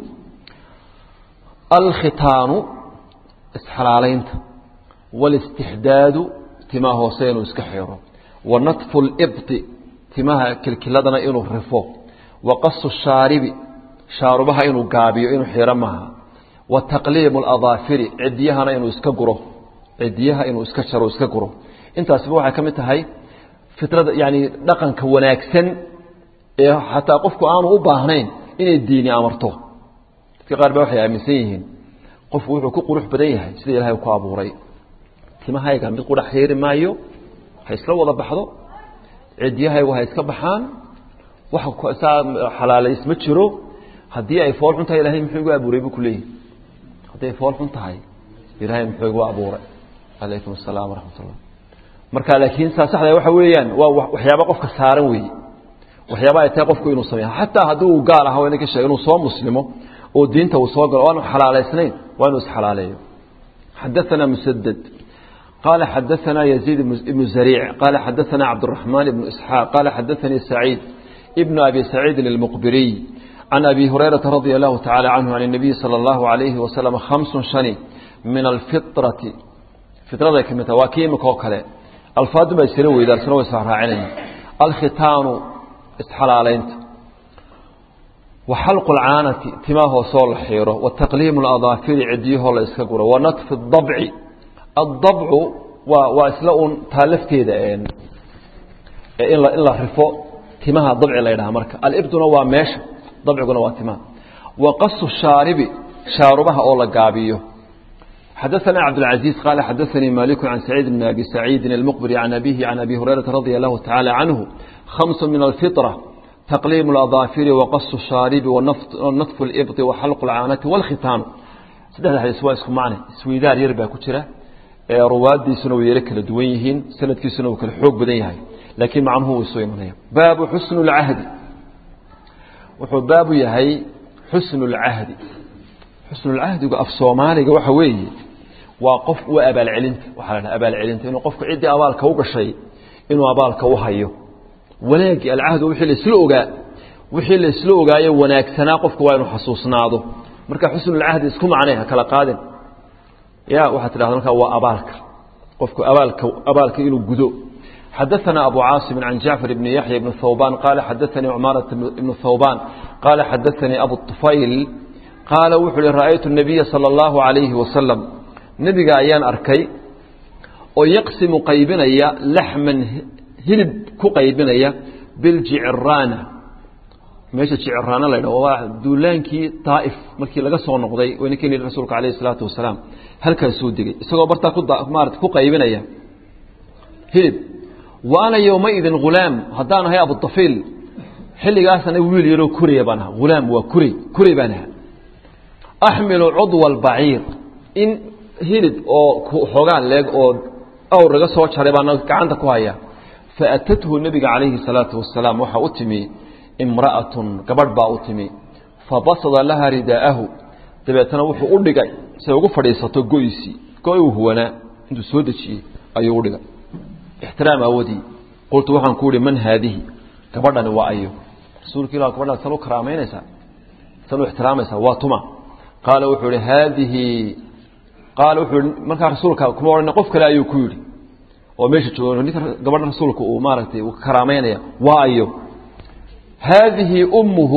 alkhitaanu isxalaalaynta wاlاstixdaadu timaha hoose inuu iska xiro wanatfu اlibطi timaha kilkiladana inuu rifo waqasu shaaribi shaarubaha inuu gaabiyo inuu xiro maaha wataqliimu اladaafiri cidiyahana inuu iska guro cidiyaha inuu iska jaro iska guro intaasiba waxay ka mid tahay fitrada yani dhaqanka wanaagsan ee xataa qofku aanu u baahnayn inay diini amarto dadka qaar ba waxay aaminsan yihiin qofku wuxuu ku qurux badan yahay sida ilahay ku abuuray timahayga mid qudha xiiri maayo ha isla wada baxdo cidyahaygu ha iska baxaan wax saa xalaalays ma jiro haddii ay fool xun tahay ilahay muxuu igu abuuray buu kuleeyahy hadday fool xun tahay ilahay muxuu igu abuuray calaykum asalaam waraxmat ullah marka laakiin saa saxda waxa weeyaan waa waxyaaba qofka saaran weeye waxyaaba ay tahay qofku inuu sameeyo xataa haddii uu gaal aha wayna ka sheegay inuu soo muslimo oo diinta uu soo galo waanu xalaalaysnayn waa inuu isxalaaleeyo xadaثana musaded قال xadaثna يزيد بن زريع قال xadaثna cبدالرحمن بن إسحاaq قال xadaثnي سعيد بن أبي سعيد المqبري عن أبي هريرة رضي الله تعالى عنه عن النبي صلى الله عليه وسلم خمس شن من الفطرة فطرada kamid waa ki imika oo kale alfaadu ba isla weydaarsana way israacinaya alkhitaanu isxalaalaynta وxalq الcaanati timaa hoosoo la xiiro وتaqliim الأضاafiri cidiyahoo la iska guro وanطfi الضبci الضبcu waa waa isla un taa lafteeda in in la rifo timaha dabci la ydhaha marka alibduna waa meesha dabciguna waa timaha وaqasu shaaribi shaarubaha oo la gaabiyo xadaثna cabdالعaزيز qال xadaثnii malik عan سacيid بn abi سacيidi المqبري عan abihi عan abi هurayرaةa radي الlahu taعalى canه خمس min الفطرة تaqliim الأضاafiri وaqasu الشhaaribi وnaطfu الإbطi وxalq الcaanati واlkhitaanu saddexda xadiis waa isku macne isweydaar yar baa ku jira ruwaadiisuna way yaro kala duwan yihiin sanadkiisuna uu kala xoog badan yahay laakiin macnuhu wuu soo imanaya baabu xusnu اlcahdi wuxuu baabu yahay xusnu اlcahdi xusnulcahdigu af soomaaliga waxa weeye waa qof waa abaalcelinta waxaa la dhaha abaalcelinta inuu qofku ciddii abaalka u gashay inuu abaalka u hayo wanaagii alcahdu wixii laisla ogaa wixii laisla ogaayo wanaagsanaa qofku waa inuu xasuusnaado marka xusnulcahdi isku macnay ha kala qaadin ya waxaad tidhahda markaa waa abaalka qofku abaalka abaalka inuu gudo xadaثna abu caaصim can jacfar bni yaxya bni thawban qaala xadaثanii cmaaraة ibnu thawban qaala xadaثanii abu طufayl qaala wuxuu uhi ra'aytu الnabiya salى اllahu عalayhi wasalam nebiga ayaan arkay oo yaqsimu qaybinaya laxman hilib ku qaybinaya biljiciraana meesha jiciraana la ydhaho waa duulaankii daa'if markii laga soo noqday wayna keni rasuulka alayh الsalaatu wasalaam halkaasuu degey isagoo bartaa kumaarata ku qaybinaya hilib wa ana yowmaidin hulaam haddaan ahay abudafiil xilligaasana wiil yaroo kuraya baan ahaa hulaam waa kuray kuray baan ahaa axmilu cudwa albaciir in hilib oo xoogaan leeg oo awr laga soo jaray baana gacanta ku haya faatathu nebiga calayhi salaatu wasalaam waxaa u timi imra'atun gabadh baa u timi fabasada laha ridaa'ahu dabeetana wuxuu u dhigay say ugu fadhiisato go'isii go- uu huwanaa intuu soo dejiyey ayuu u dhigay ixtiraam awadii qultu waxaan ku uhi man haadihi gabadhani waa ayo rasuulka ilah gabadhan san u karaamaynaysaa san u ixtiraamaysaa waa tuma qaala wuxuu ihi haadihi qaala wuxuu ihi markaa rasuulka kuma odhan qof kale ayuu ku yidhi oo meesha jooga ninka gabadha rasuulka uu maaragtay uu karaamaynaya waa ayo haadihi ummuhu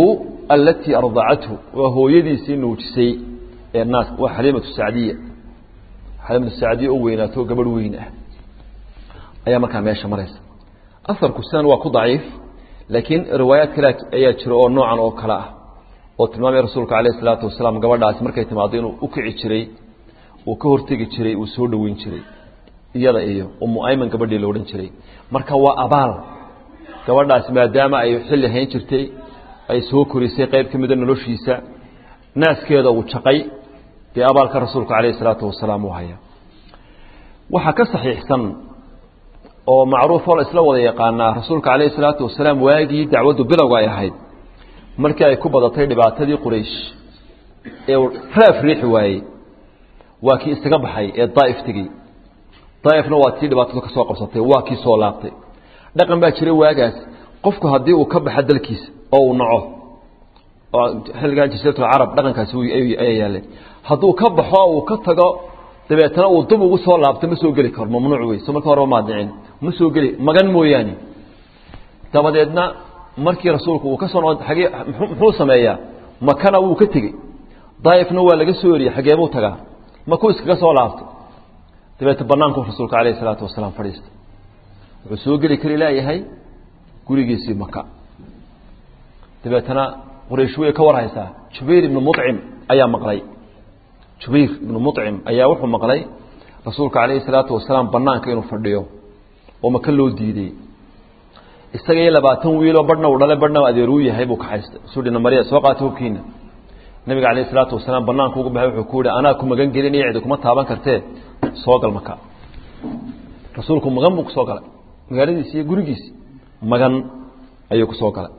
alatii ardacathu waa hooyadiisii nuujisay ee naas waa xaliimatu sacdiya xaliimatu sacdiya oo weynaato gabadh weyn ah ayaa markaa meesha maraysa aharku sidan waa ku daciif laakiin riwaayaad kale ayaa jira oo noocan oo kale ah oo tilmaamaya rasuulka alayh isalaatu wasalaam gabadhaasi markay timaado inuu u kici jiray uu ka hortegi jiray uu soo dhoweyn jiray iyada iyo umu ayman gabadhii la odhan jiray marka waa abaal gabadhaasi maadaama ay xilli hayn jirtay ay soo korisay qayb ka mida noloshiisa naaskeeda uu jaqay dee abaalka rasuulka calayh isalaatu wasalaam uu haya waxaa ka saxiixsan oo macruufoo la isla wada yaqaanaa rasuulka calayhi isalaatu wasalaam waagii dacwaddu bilowga ay ahayd markii ay ku badatay dhibaatadii quraysh ee uu raaf riixi waayey waa kii isaga baxay ee daa'if tegey daa'ifna waa tii dhibaatadu ka soo qabsatay waa kii soo laabtay dhaqan baa jira waagaas qofku haddii uu ka baxa dalkiisa oo uu naco oo xilligan jasiiratul carab dhaqankaasi ayaa yaalay hadduu ka baxo oo uu ka tago dabeetana uu dub ugu soo laabto ma soo geli karo mamnuuc wey so marka horeba maadicin ma soo geli magan mooyaane dabadeedna markii rasuulku uu ka soo noqo agee muxuu sameeyaa makana wuu ka tegey daa'ifna waa laga soo eriyey xagee buu tagaa makuu iskaga soo laabto dabeete banaanku rasuulka calayhi isalaatu wasalaam fadhiistay wuxuu soo geli kari laayahay gurigiisii maka dabeetana quraysh way ka warhaysaa jubayr ibnu mucim ayaa maqlay jubayr ibnu mucim ayaa wuxuu maqlay rasuulka calayhi salaatu wasalaam banaanka inuu fadhiyo oo maka loo diidey isaga iyo labaatan wiiloo badhna uu dhale badhna adeeruu yahay buu kaxaystay suu dhina mariya soo qaata hubkiina nabiga calayhi salaatu wasalaam banaanka ugu baxay wuxuu ku yihi anaa ku magan gelinaya cidi kuma taaban kartee soo gal maka rasuulku magan buu kusoo galay magaaladiisi iyo gurigiisi magan ayuu kusoo galay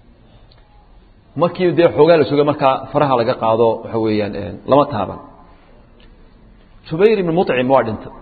markii dee xoogaa la sugay markaa faraha laga qaado waxa weeyaan lama taaban jubayr ibnu mucim waa dhintay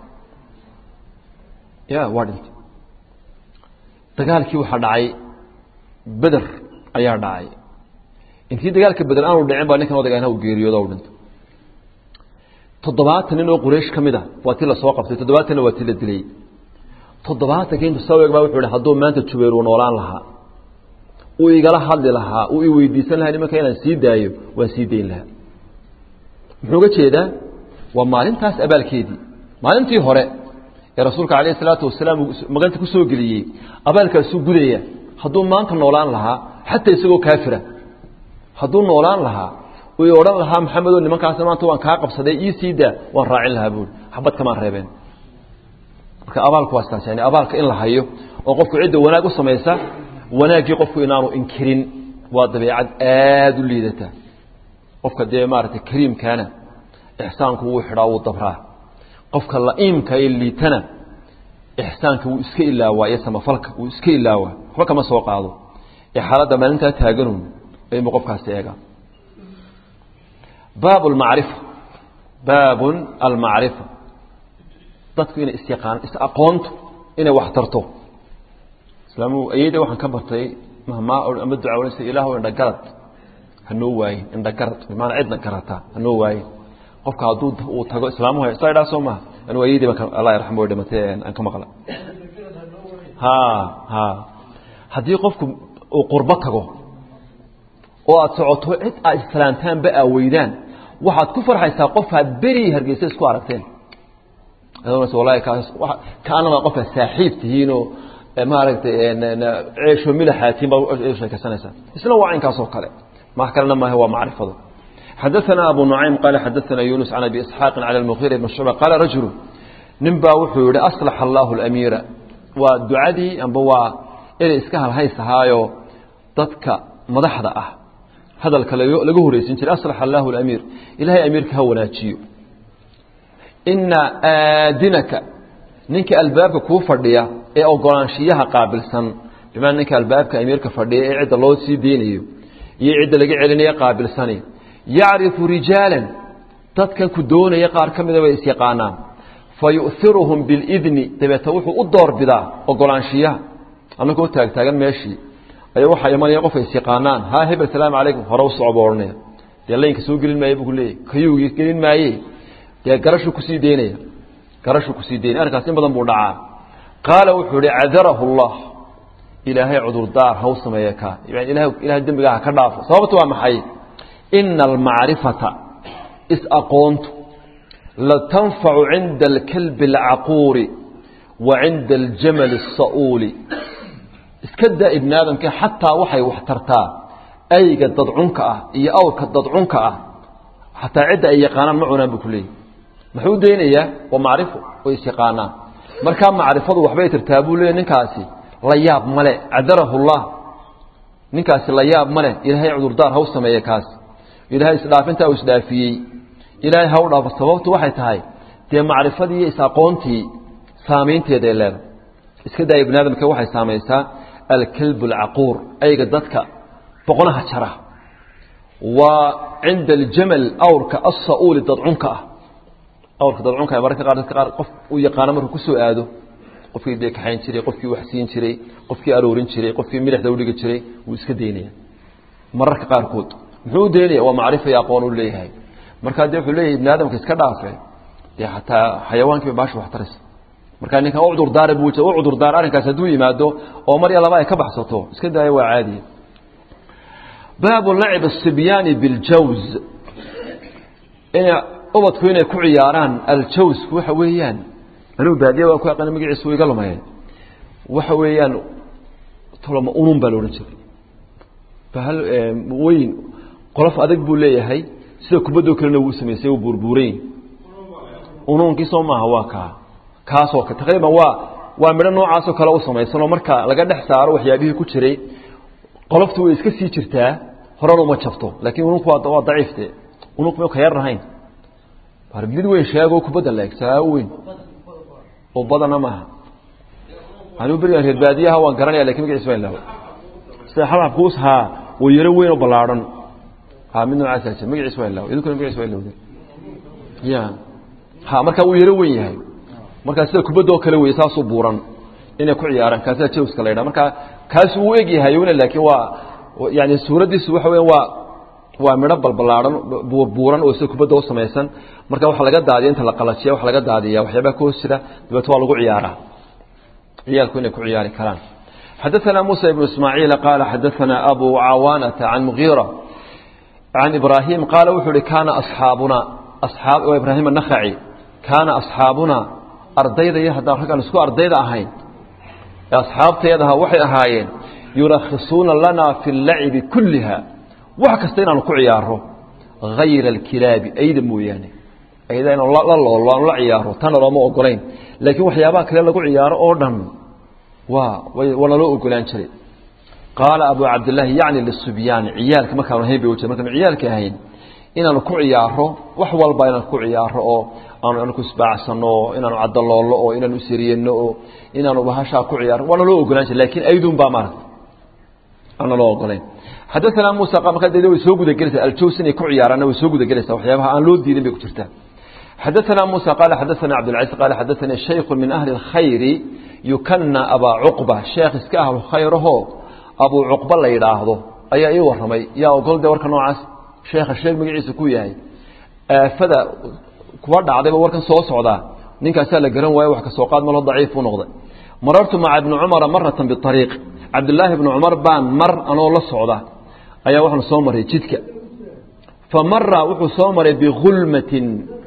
ya waa dhintay dagaalkii waxaa dhacay beder ayaa dhacay intii dagaalka beder aanu dhicin baa ninkan odagana uu geeriyoodo u dhintay toddobaatan nin oo quraysh ka mid a waa ti lasoo qabtay toddobaatanna waa ti la dilay toddobaatanka intu soo eeg baa wuxuu ihi hadduu maanta jubayr uu noolaan lahaa uu igala hadli lahaa uu i weydiisan lahaa nimanka inaan sii daayo waan sii dayn lahaa muxuu ga jeedaa waa maalintaas abaalkeedii maalintii hore ee rasuulka calayh isalaatu wasalaam maganta ku soo geliyey abaalkaasuu gudaya hadduu maanta noolaan lahaa xataa isagoo kaafira hadduu noolaan lahaa uu odhan lahaa maxamedoo nimankaasna maanta waan kaa qabsaday ii sii daa waan raacin lahaa buuri xabad kamaan reebeen marka abaalku waa sidaas yani abaalka in la hayo oo qofku cidda wanaag u samaysa wanaaggii qofku inaanu inkirin waa dabeecad aada u liidata qofka dee maaragtay kariimkaana ixsaanku wuu xidhaa wuu dabraa qofka la'iimka ee liitana ixsaanka wuu iska ilaawaa iyo samafalka wuu iska ilaawaa waxba kama soo qaado ee xaaladda maalintaa taaganun aymu qofkaasi eega baab lmacrifa baabun almacrifa dadku inay isyaqaan is-aqoontu inay wax tarto islaamu ayada waxaan ka bartay mahmaa ama duca ohanaysa ilaahu indhagarad hanoo waayin indhagarad bimaana cidna garata hanoo waayin qofka hadduu uu tago islaamuhu saa idhaa soo maha anu ayadii baan allah yarxamo way dhimatay aan ka maqla ha ha haddii qofku uu qurbo tago oo aad socoto cid aad islaantaanba aa weydaan waxaad ku farxaysaa qofaad beri hargeysa isku aragteen wallahi kaas kaanama qofka saaxiib tihiinoo maaragtay ceesho milaxaatiin baad sheekaysanaysaa isna waa caynkaas oo kale wax kalena maaha waa macrifadu xadaثana abu nucaym qaala xadaثana yunus can abi isxaaqin cala اlmukhira ibn shucba qaala rajulu nin baa wuxuu yihi aslaxa allahu اlamiira waa ducadii amba waa inay iska halhaysahaayo dadka madaxda ah hadalka laga horeysin jiray aslaxa allahu اlamiir ilahay amiirka ha wanaajiyo ina aadinaka ninka albaabka kuu fadhiya ee ogolaanshiyaha qaabilsan bimaa ninka albaabka amiirka fadhiya ee cidda loo sii deynayo iyo cidda laga celinayo qaabilsani yacrifu rijaalan dadkan ku doonaya qaar ka mida bay isyaqaanaan fa yu'iruhum bilidni dabeeta wuxuu u doorbidaa ogolaanshiyaha annagoo taagtaagan meeshii ayaa waxaa imanaya qofka isyaqaanaan haa hebel salaamu calaykum hore u socba odhanaya dee laynka soo gelin maaye buu ku leeyay kayuugii gelin maaye dee garashuu kusii deynaya garashuu kusii deynaya arrinkaas in badan buu dhacaa qaala wuxuu ihi cadarahu allah ilaahay cudurdaar haw sameeye kaa yani ilahay ilahay dembigaa ha ka dhaafo sababtu waa maxay ina almacrifata is-aqoontu latanfacu cinda alkalbi alcaquuri wa cinda aljamali الsa'uuli iska daa ibni aadamka xataa waxay wax tartaa ayga dadcunka ah iyo awrka dadcunka ah xataa cidda ay yaqaanaan ma cunaan buu ku leeyahy muxuu daynayaa waa macrifo way isyaqaanaan markaa macrifadu waxbay tartaa buu leeyahy ninkaasi la yaab male cadarahu llah ninkaasi la yaab male ilaahay cudurdaar haw sameeye kaasi ilaahay isdhaafintaa uu isdhaafiyey ilaahay ha u dhaafo sababtu waxay tahay dee macrifadii iyo is-aqoontii saamaynteeday leedahay iska daa ibni aadamka waxay saamaysaa alkalbu alcaquur ayga dadka boqonaha jara waa cinda aljamal awrka asa'uuli dadcunka ah awrka dadcunka ah mararka qaar dadka qaar qof uu yaqaano markuu ku soo aado qofkii dee kaxayn jiray qofkii wax siin jiray qofkii aroorin jiray qofkii milixda udhigi jiray wuu iska daynaya mararka qaarkood muxuu u daynaya waa macrifa iyo aqoon u leeyahay markaa dee wuxuu leeyahay ibni aadamka iska dhaafe dee xataa xayawaankiiba baasha wax taraysa markaa ninkan u cudurdaara buu u cudurdaar arrinkaas hadduu yimaado oo mar iyo laba ay ka baxsato iska daaya waa caadiya baabu lacib asibyaani biاljawz ina ubadku inay ku ciyaaraan aljawsku waxa weeyaan anuu baadiya waan ku aqaana magaciisa iga lumayeen waxa weeyaan toloma unun baa la odhan jiray bahal weyn qolof adag buu leeyahay sida kubaddoo kalena wuu samaysay uu buurbuurayn unuunkiisoo maaha waa kaa kaasoo taqriiban waa waa midho noocaasoo kale u samaysanoo marka laga dhex saaro waxyaabihii ku jiray qoloftu way iska sii jirtaa horena uma jabto laakiin ununku waa daciifte ununku ma ka yar rahayn mid weyn sheego kubadda la eg saa u weyn oo badana maaha anuu berigan reer baadiyaha waan garanaya lakin magaciisa waa ilaawa sida xabxabkuus haa waa yaro weyn oo ballaadhan ha mid noocaasa jir magaciisa waa ilaawa idinkuna magaciisa waa ilawda ya ha marka wuu yaro weyn yahay markaa sida kubadoo kale wey saasuu buuran inay ku ciyaaraan kaasaa jawska la ydhaha marka kaas uu eg yahay una laakiin waa yani suuraddiisu waxa weya waa waa midho balbalaahan buuran oo sida kubadda u samaysan marka waxa laga daadiya inta la qalajiya waxa laga daadiya waxyaabaha ka hoos jira dabeeto waa lagu ciyaaraa ciyaalku inay ku ciyaari karaan xadaثana muسى بن ismاعيiل qala xadaثana abu cawaanata can mغيرة can ibrahim qaala wuxuu uhi kaana aصxaabuna waa ibrahim النkhaci kaana aصxaabuna ardayda iyo haddaan raggaan isku ardayda ahayn ee asxaabteedaha waxay ahaayeen yurakhisuuna lana fi اllacibi kuliha wax kasta inaanu ku ciyaaro hayra alkilaabi ayda mooyaane ayda inaanu la loolo aanu la ciyaaro tana looma ogolayn laakiin waxyaabaha kale lagu ciyaaro oo dhan waa waa naloo ogolaan jiray qaala abu cabdillaahi yacni lisubyaani ciyaalka markaanu ahayn bay ujeed markaanu ciyaalka ahayn inaanu ku ciyaaro wax walba inaanu ku ciyaaro oo aanu anaku isbaacsano oo inaanu cadaloollo oo inaanu isiriyeno oo inaanu bahashaa ku ciyaaro waa naloo ogolaan jiray lakiin aydun baa maarata aan naloo ogolayn xadaثana musa markaa de way soo gudagelaysaa aljaws inay ku ciyaaraanna way soo gudagelaysaa waxyaabaha aan loo diidin bay ku jirtaa xadaثana musa qaala xadaثana cabdilcaziz qaala xadaثani shaykhu min ahli اlkhayri yukana abaa cuqba sheekh iska ahlu khayrahoo abuu cuqba la yidhaahdo ayaa ii warramay yaa ogol de warka noocaas sheekha sheeg magaciisa ku yahay aafada kuwa dhacdayba warkan soo socdaa ninkaasaa la garan waayo wax ka soo qaad malo daciif u noqday marartu maca ibni cumara maratan biariiq cabdillaahi ibni cumar baan mar anoo la socda ayaa waxaanu soo maray jidka fa mara wuxuu soo maray bigulmatin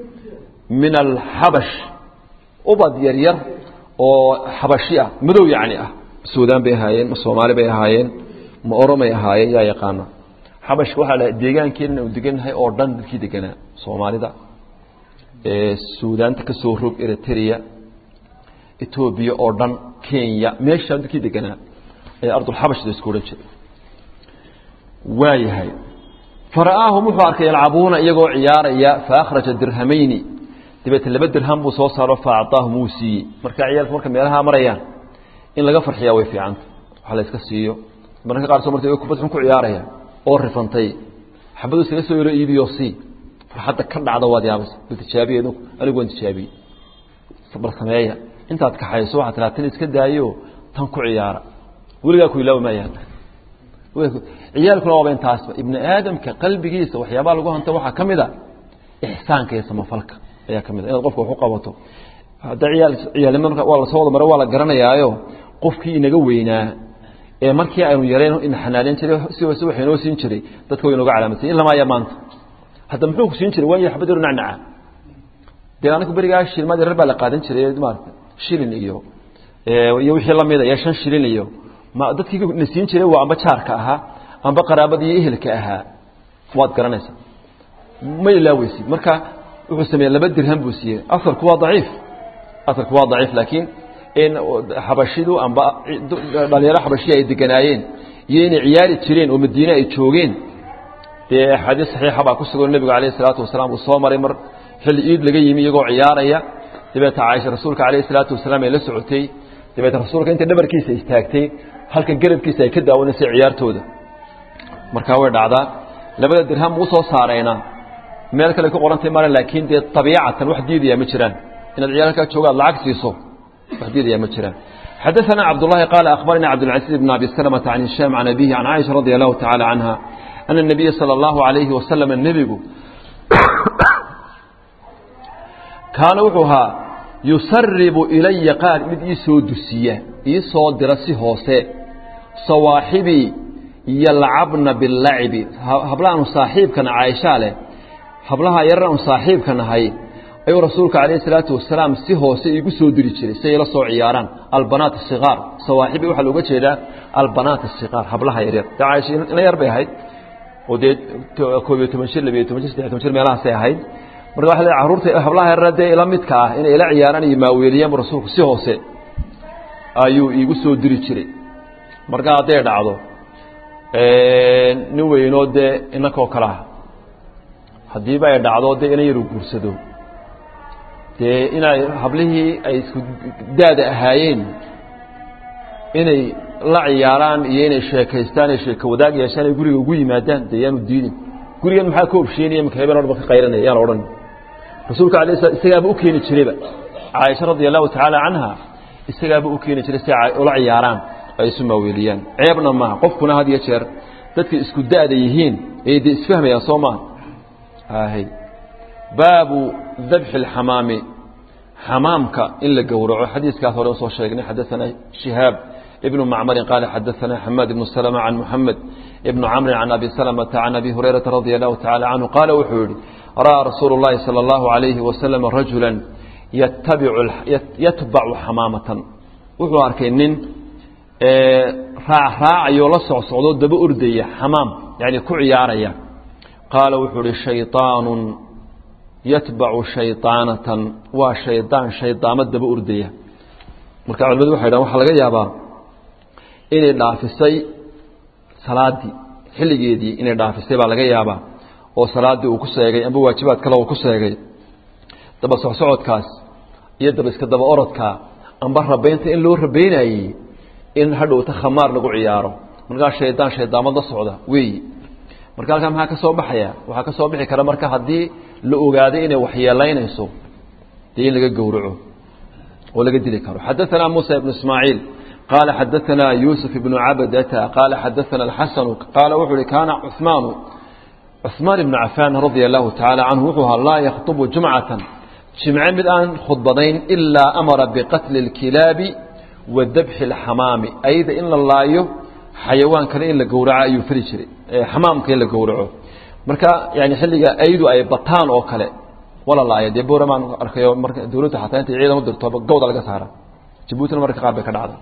min alxabash ubad yaryar oo xabashi ah madow yacni ah suudaan bay ahaayeen ma soomaali bay ahaayeen ma oromay ahaayeen yaa yaqaana xabashka waxaa la deegaankeena inu degannahay oo dhan dadkii deganaa soomaalida suudaanta ka soo rog eritrea etoobiya oo dhan kenya meeshaa dadkii deganaa ayaa ardulxabashda isku odhan jiray waayahay fara'aahum wuxuu arkay yalcabuuna iyagoo ciyaaraya faakhraja dirhamayni dabeete laba dirham buu soo saaro faacطaahum wuu siiyey marka ciyaalku marka meelaha marayaan in laga farxiyaa way fiicanta wax la iska siiyo mararka qaar soo martay kubad xun ku ciyaaraya oo rifantay xabadu iskaga soo yaro iibiyo sii farxadda ka dhacda waad yaabaysa bal tijaabiye anigu waan tijaabiyey bal sameeya intaad kaxayso waxaad tiraa tan iska daayo tan ku ciyaara weligaa ku ilaawi maayaan ciyaalkuna waaba intaasba ibni aadamka qalbigiisa waxyaabaha lagu hanta waxaa ka mid a ixsaanka iyo samafalka ayaa ka mid a inaad qofka wax u qabato hadda ciyaal ciyaalnimo waa lasoo wada mare waa la garanayaayo qofkii inaga weynaa ee markii aynu yareen ina xanaaneyn jiray si hoose waxa inoo siin jiray dadka way inooga calaamadsan in lama aya maanta hadda muxuu ku siin jiray waa xabad yar nacnaca dee anigu berigaa shilmaad yarar baa la qaadan jiray maarata shilin iyo iyo wixii la mida iyo shan shilin iyo ma dadkii na siin jiray waa amba jaarka ahaa amba qaraabada iyo ehelka ahaa waad garanaysaa ma ilaaweysid marka wuxuu sameeyey laba dirham buu siiyey asarku waa daciif asarku waa daciif laakiin in xabashidu amba dhalinyaro xabashiya ay deganaayeen iyo inay ciyaari jireen oo madiine ay joogeen dee axaadiis saxiixa baa ku sugan nebigu calayhi salaatu wasalaam uu soo maray mar xilli iid laga yimi iyagoo ciyaaraya dabeeta caaisha rasuulka calayhi salaatu wasalaam ay la socotay dabeeta rasuulka intay dhabarkiisa istaagtay halkan garabkiisa ay ka daawanaysay ciyaartooda markaa way dhacdaa labada dirham uu soo saarayna meel kale ku qorantay mara laakiin dee abiicatan wax diidaya ma jiraan inaad ciyaalkaa joogaad lacag siiso wax diidaya ma jiraan xadaثana cabdالlahi qaala akhbarana cabdالcaزيز بn abi سلمة عan هisham عan abihi عan caiشha radي الlahu taعalى canha أن النabiya salى الlahu عalayhi wasalam nebigu kaana wuxuu ahaa yusaribu ilaya qaar mid ii soo dusiya ii soo dira si hoose sawaaxibii yalcabna biاllacibi hablaanu saaxiibkana caaishaa leh hablaha yarar aan saaxiibka nahay ayuu rasuulka calayhi salaatu wasalaam si hoose iigu soo diri jiray si ay la soo ciyaaraan albanaat asigaar sawaaxibi waxaa looga jeedaa albanaat asigaar hablaha yaryar dee caaisha ina yar bay ahayd oo dee koob iyo toban jir labiyo toban jir saddex toban jir meelahaasay ahayd marka waxa le carruurta hablaha yarar dee ila midka ah inay ila ciyaaraan iyo maaweeliyaan rasuulku si hoose ayuu iigu soo diri jiray marka hadday dhacdo nin weynoo dee inakoo kale ah haddiiba ay dhacdo dee ina yaru guursado dee inay hablihii ay isku daada ahaayeen inay la ciyaaraan iyo inay sheekaystaan ay sheeko wadaag yeeshaan ay guriga ugu yimaadaan dee yaanu diidin gurigan maxaa ka obsheynaya maka habeen orba ka qayranaya yaan odhan rasuulka alay sla isagaaba u keeni jirayba caaisha radia allahu tacaala canha isagaaba u keeni jiray si ula ciyaaraan ay isu maaweeliyaan ceebna maaha qofkuna had iyo jeer dadka isku da'da yihiin ay dee isfahmayaan soo maaha hay baabu dabxi اlxamaami xamaamka in la gowraco xadiiskaas hore usoo sheegnay xadaثana shihaab ibnu macmarin qaala xadaثana xamaad ibnu slma can muxamed ibnu camrin can abi slmata can abi hurayrata radia allahu tacala canhu qaala wuxuu yihi ra'aa rasuulu اllahi salى اllahu عalayhi wasalam rajula yatbacu xamaamatan wuxuu arkay nin raacraacayoo la socsocdo daba ordaya xamaam yani ku ciyaaraya qaala wuxuu uhi shayطaanu yatbacu shayطaanatan waa shaydaan shaydaamo daba ordaya marka culimadu waxay dhahan waxaa laga yaabaa inay dhaafisay salaaddii xilligeedii inay dhaafisay baa laga yaabaa oo salaaddii uu ku seegay amba waajibaad kale uu ku seegay daba socsocodkaas iyo daba iska daba orodkaa amba rabaynta in loo rabaynayey in hadhowta khamaar lagu ciyaaro markaa shaydaan shaydaamad la socda weeyi marka halkaa maxaa ka soo baxaya waxaa ka soo bixi kara marka haddii la ogaaday inay waxyeelaynayso dee in laga gowraco oo laga dili karo xadaثana muسى ibn ismaaعiil qaala xadaثana yuسuf ibnu cabdata qaala xadaثana اxasanu qaala wuxuu uhi kaana cuثmaanu cuثmaan ibnu cafaan radia الlahu taعalى canhu wuxuu ahaa laa yakطbu jumcata jimce mid aan khudbadayn ilaa amara biqatli اlkilaabi wa dabxi اlxamaami ayda in la laayo xayawaan kale in la gowraco ayuu fali jiray xamaamka in la gowraco marka yani xilliga aydu ay bataan oo kale wala laaya dee boramaan arkayo marka dawladda xataa intay ciidan u dirto gawda laga saara jabuutina marka qaar bay ka dhacda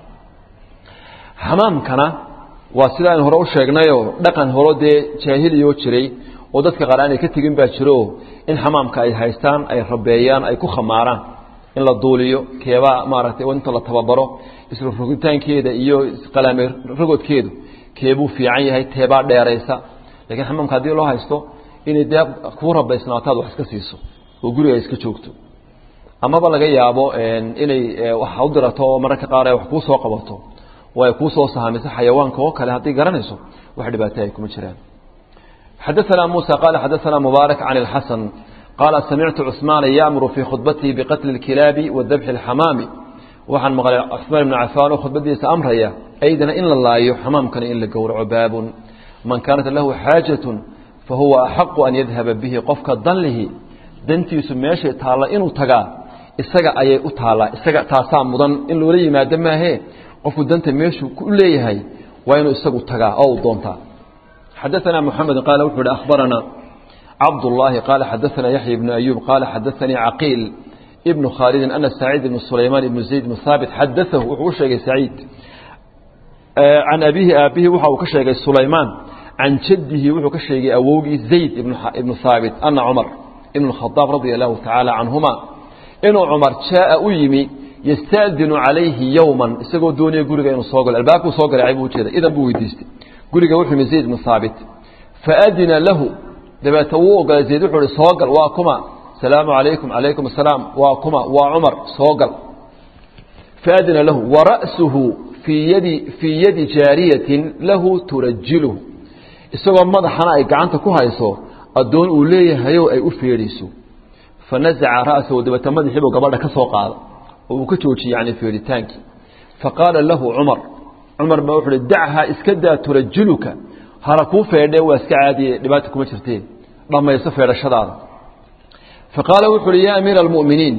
xamaamkana waa sida aynu hore u sheegnayoo dhaqan horo dee jaahiliyoo jiray oo dadka qaar aanay ka tegin baa jiro in xamaamka ay haystaan ay rabeeyaan ay ku khamaaraan in la duuliyo keebaa maaragtay inta la tababaro isla rogitaankeeda iyo qalaame rogodkeedu keebuu fiican yahay teebaa dheeraysa lakiin xamaamka haddii loo haysto inay dee kuu rabaysnaataad wax iska siiso oo guriga iska joogto amaba laga yaabo inay wax u dirato oo mararka qaar ay wax kuu soo qabato oo ay kuu soo sahamiso xayawaanka oo kale haddii garanayso wax dhibaato ay kuma jiraan xadaثana muسى qaala xadaثana mubaarak can اlxasan qaala samictu cثmaana yaamuru fii khudbatihi biqatli اlkilaabi wa dabxi اlxamaami waxaan maqlay cثmaan ibnu cafaan oo khudbadiisa amraya aydana in la laayo xamaamkana in la gowraco baabun man kaanat lahu xaajaة fahuwa axaqu an yadhaba bihi qofka danlihi dantiisu meeshay taalla inuu tagaa isaga ayay u taallaa isaga taasaa mudan in loola yimaado maahee qofku danta meeshuu u leeyahay waa inuu isagu tagaa oo uu doontaa xadaثana mحamed qaala wuxuu hi akhbarana cabdالlahi qaala xadaثana yaحya ibn ayub qaala xadaثanii caqiil ibn khaalidin ana saciid ibn sulaymaan ibn zayd ibn haabit xadaahu wuxuu u sheegay saciid can abihi aabihi waxa uu ka sheegay sulaymaan can jadihi wuxuu ka sheegay awowgii zayd ibnu haabit ana cumar ibn khadaab radia allahu tacaala canhuma inuu cumar jaaa u yimi yastaadinu calayhi yowman isagoo doonaya guriga inuu soo galo albaabkuu soo galay buu ujeeda idan buu weydiistay guriga wuxuu yimi zayd ibnu haabit faadina lahu dabeete wuu ogolay zayd wuxuu ihi soo gal waa kuma salaamu calaykum calaykum asalaam waa kuma waa cumar soo gal faadina lahu wara'suhu fii yadi fii yadi jaariyatin lahu turajiluhu isagoo madaxana ay gacanta ku hayso addoon uu leeyahayo ay u feedhayso fanazaca ra'sahu dabeete madaxiibuu gabadha ka soo qaada oo uu ka joojiyey yani feedhitaankii faqaala lahu cumar cumar baa wuxu uhi dachaa iska daa turajiluka hala kuu feedhee waa iska caadiye dhibaata kuma jirteen dhammayso feedhashadaada faqaala wuxu uhi yaa amiira almu'miniin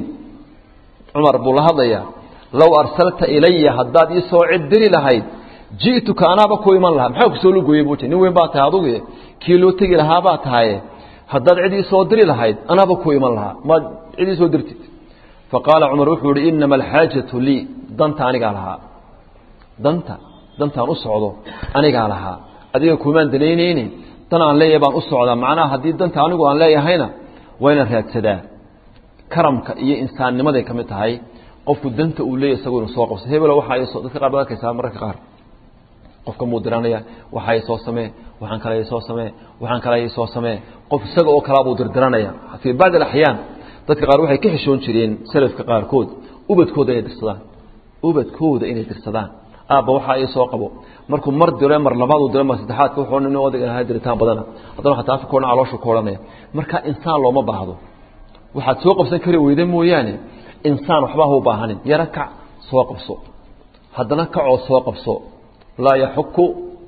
cumar buu la hadlayaa low arsalta ilaya haddaad ii soo cid diri lahayd ji'tuka anaaba ku iman lahaa maxaa kusoo lugooyey buu nin weyn baa tahay adugu kii loo tegi lahaa baa tahaye haddaad cid ii soo diri lahayd anaaba ku iman lahaa maad cid ii soo dirtid faqaala cumar wuxuu ihi inama alxaajatu lii danta anigaa lahaa danta dantaan u socdo anigaa lahaa adiga kumaan danaynayne dan aan leeyahay baan u socdaa macnaha haddii danta anigu aan leeyahayna waa inaan raadsadaa karamka iyo insaannimaday ka mid tahay qofku danta uu leeyahy isagu inuu soo qabso hebelo waxaa dadka qaar baad arkaysaa mararka qaar qofka muu diranaya waxaa soo samee waxaan kale soo samee waxaan kale soo samee qof isaga oo kalaa buu dirdiranaya fii bacd alaxyaan dadka qaar waxay ka xishoon jireen salafka qaarkood ubadkooda inay dirsadaan ubadkooda inay dirsadaan aabba waxaa ii soo qabo markuu mar diro mar labaad uu diro mar saddexaadka wuxuu nin odag ahaa diritaan badana haddana xataa afka koodhan caloosha ku odhanaya marka insaan looma baahdo waxaad soo qabsan kari weyda mooyaane insaan waxba ha u baahanin yaro kac soo qabso haddana kacoo soo qabso laa yaxuku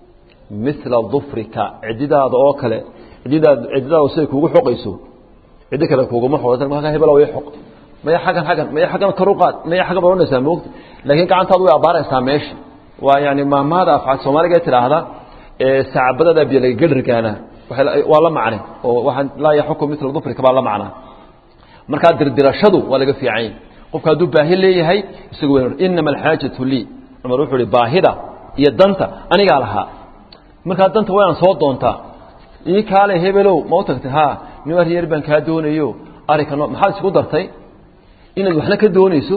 mila dufrika cididaada oo kale cididaad cididaada siday kuugu xoqayso ciddi kale kuuguma xoqaysa markaa hebelo way xoq maya xaggan xaggan maya xaggan kor u qaad maya xaggan baad odhanaysaa moogta laakiin gacantaadu way abaaraysaa meesha waa yani maamaada afcaad soomaaliga tidhaahda sacabadada biyo laga gadhargaana waa la macne oo waxaan laa yaxuku mila dufrika baa la macnaa markaa dirdirashadu waa laga fiicany qofka hadduu baahi leeyahay isagu inama alxaajatu lii cumar wuxuu ihi baahida iyo danta anigaa lahaa markaa danta waynaan soo doontaa ii kaale hebelow ma u tagtay ha nin aryar baan kaa doonayo arrinka no maxaad isku dartay inaad waxna ka doonayso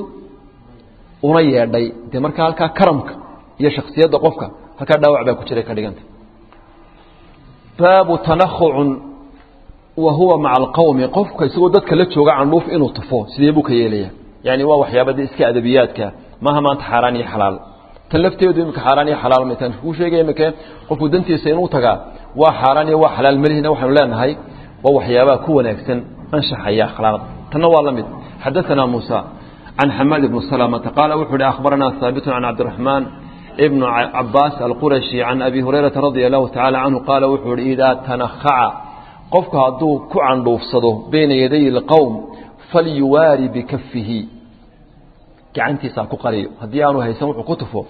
una yeedhay dee markaa halkaa karamka iyo shaksiyadda qofka halkaa dhaawac baa ku jiray ka dhiganta baabu tanahucun wa huwa maca alqawmi qofka isagoo dadka la jooga candhuuf inuu tufo sidee buu ka yeelaya yani waa waxyaabada iska adabiyaadka maaha maanta xaaraan iyo xalaal tan lafteedu imika xaaraan iyo xalaal maytaan kuu sheegaya imika qofku dantiisa inuu tagaa waa xaaraan iyo waa xalaal malihina waxaynu leenahay waa waxyaabaha ku wanaagsan anshaxaya akhlaaqda tanna waa la mid xadaثana muusa can xamaad ibn salamata qaala wuxuu hi akhbarana haabitun can cabdiraxmaan ibn cabaas alqurashi can abi hurayrata radia allahu tacala canhu qaala wuxuu hi idaa tanakhaca qofku hadduu ku candhuufsado bayna yaday اlqowm falyuwaari bikafihi gacantiisa ha ku qariyo haddii aanu haysan wuxuu ku tufo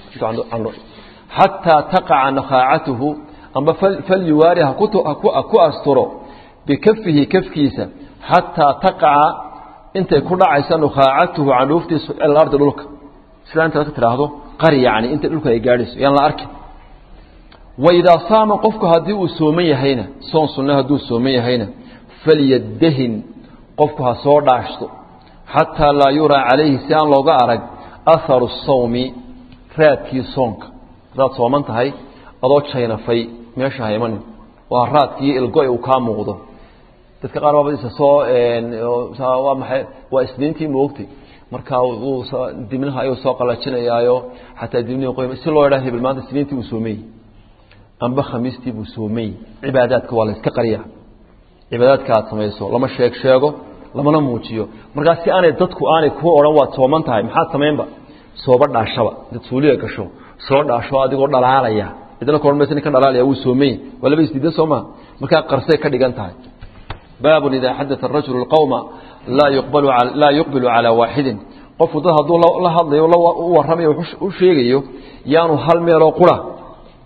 xataa taqaca nakhaacatuhu amba falyuwaari haku asturo bikafihi kafkiisa xataa taqaca intay ku dhacaysa nukhaacatuhu candhuuftiisu alardi dhulka sidaa inta dadka tidhaahdo qari yani inta dhulka ay gaadhayso yaan la arkin waidaa saama qofku haddii uu sooman yahayna soon sunna hadduu sooman yahayna falyadahin qofku ha soo dhaashto xataa laa yuraa calayhi si aan looga arag aharu sawmi raadkii soonka haddaad sooman tahay adoo jaynafay meesha haymanin waa raadkii ilgo uu kaa muuqdo dadka qaar baabadiisa soo waa maay waa isniintii moogtay markaa dibnaha ayuu soo qalajinayaayo xataa dibnihi qoy si loo idhaa hebel maanta isniintii buu soomey amba khamiistii buu soomey cibaadaadka waa la iska qariya cibaadaadka aad samayso lama sheeg sheego lamana muujiyo markaa si aanay dadku aanay ku odhan waad sooman tahay maxaad samaynba sooba dhaashaba dad suuliga gasho soo dhaasho adigoo dhalaalaya cidna ka odhan maysa ninkan dhalaalaya wuu soomey waa laba isdiidan soo maa markaa qarsay ka dhigan tahay baabun idaa xadaa arajulu اlqowma laa yuqbalu laa yuqbilu calaa waaxidin qofku dad hadduu la hadlayo u warramayo u sheegayo yaanu hal meeloo qura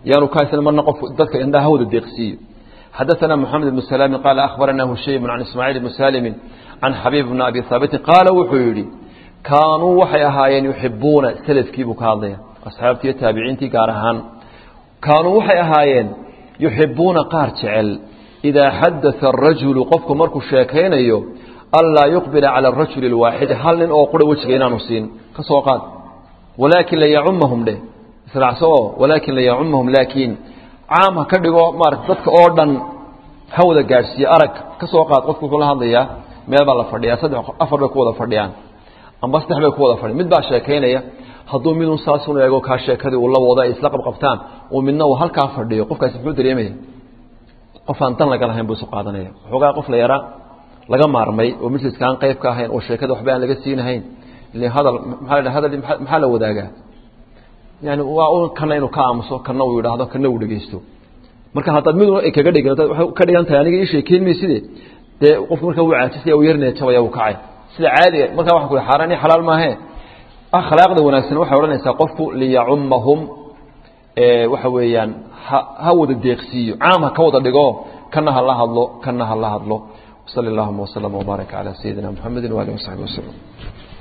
yaanu ka haysan marna qof dadka indhaha hawda deeqsiiyo حدثنا محمد بن سلام قال أخبرنا هشيم عن إسماعيل بن سالم عن حبيب بن أبي ثابت قال وحيري كانوا وحي أهايين يحبون سلف كيبو كاضية أصحابتي التابعين تي قارهان كانوا وحي أهايين يحبون قار تعل إذا حدث الرجل قفك مركو الشاكين أيو ألا يقبل على الرجل الواحد هل لن أقول وجهنا نصين كسوقات ولكن لا يعمهم له سرعسوه ولكن لا يعمهم لكن caam ha ka dhigo maarata dadka oo dhan ha wada gaadhsiiye arag ka soo qaad qofku kula hadlayaa meel baa la fadhiyaa saddex afar bay ku wada fadhiyaan amba saddex bay ku wada fadhiyan mid baa sheekaynaya hadduu midun saasun eego kaa sheekadii uu la wado ay isla qabqabtaan uu midna uu halkaa fadhiyo qofkaasi muxuu dareemaya qof aan dan laga lahayn buu isu qaadanaya waxoogaa qof la yaraa laga maarmay oo majliska aan qayb ka ahayn oo sheekada waxba aan laga siinahayn ile hadal maxaa la hadal maxaa la wadaagaa yani waa un kana inuu ka aamuso kana uu yidhaahdo kana uu dhegeysto marka haddaad mid ay kaga dhigin waxay ka dhigan tahay aniga ii sheekeyn mayside dee qofku marka wuu caajisaya uu yarnaya jabaya uu kacay sida caadiga markaa waxa ku xaaraan iyo xalaal maahe akhlaaqda wanaagsan waxay odhanaysaa qofku liyacummahum waxa weeyaan ha ha wada deeqsiiyo caam ha ka wada dhigo kana ha la hadlo kana ha la hadlo وصلى اللهم وسلم وبارك على سيدنا محمد وآله وصحبه وسلم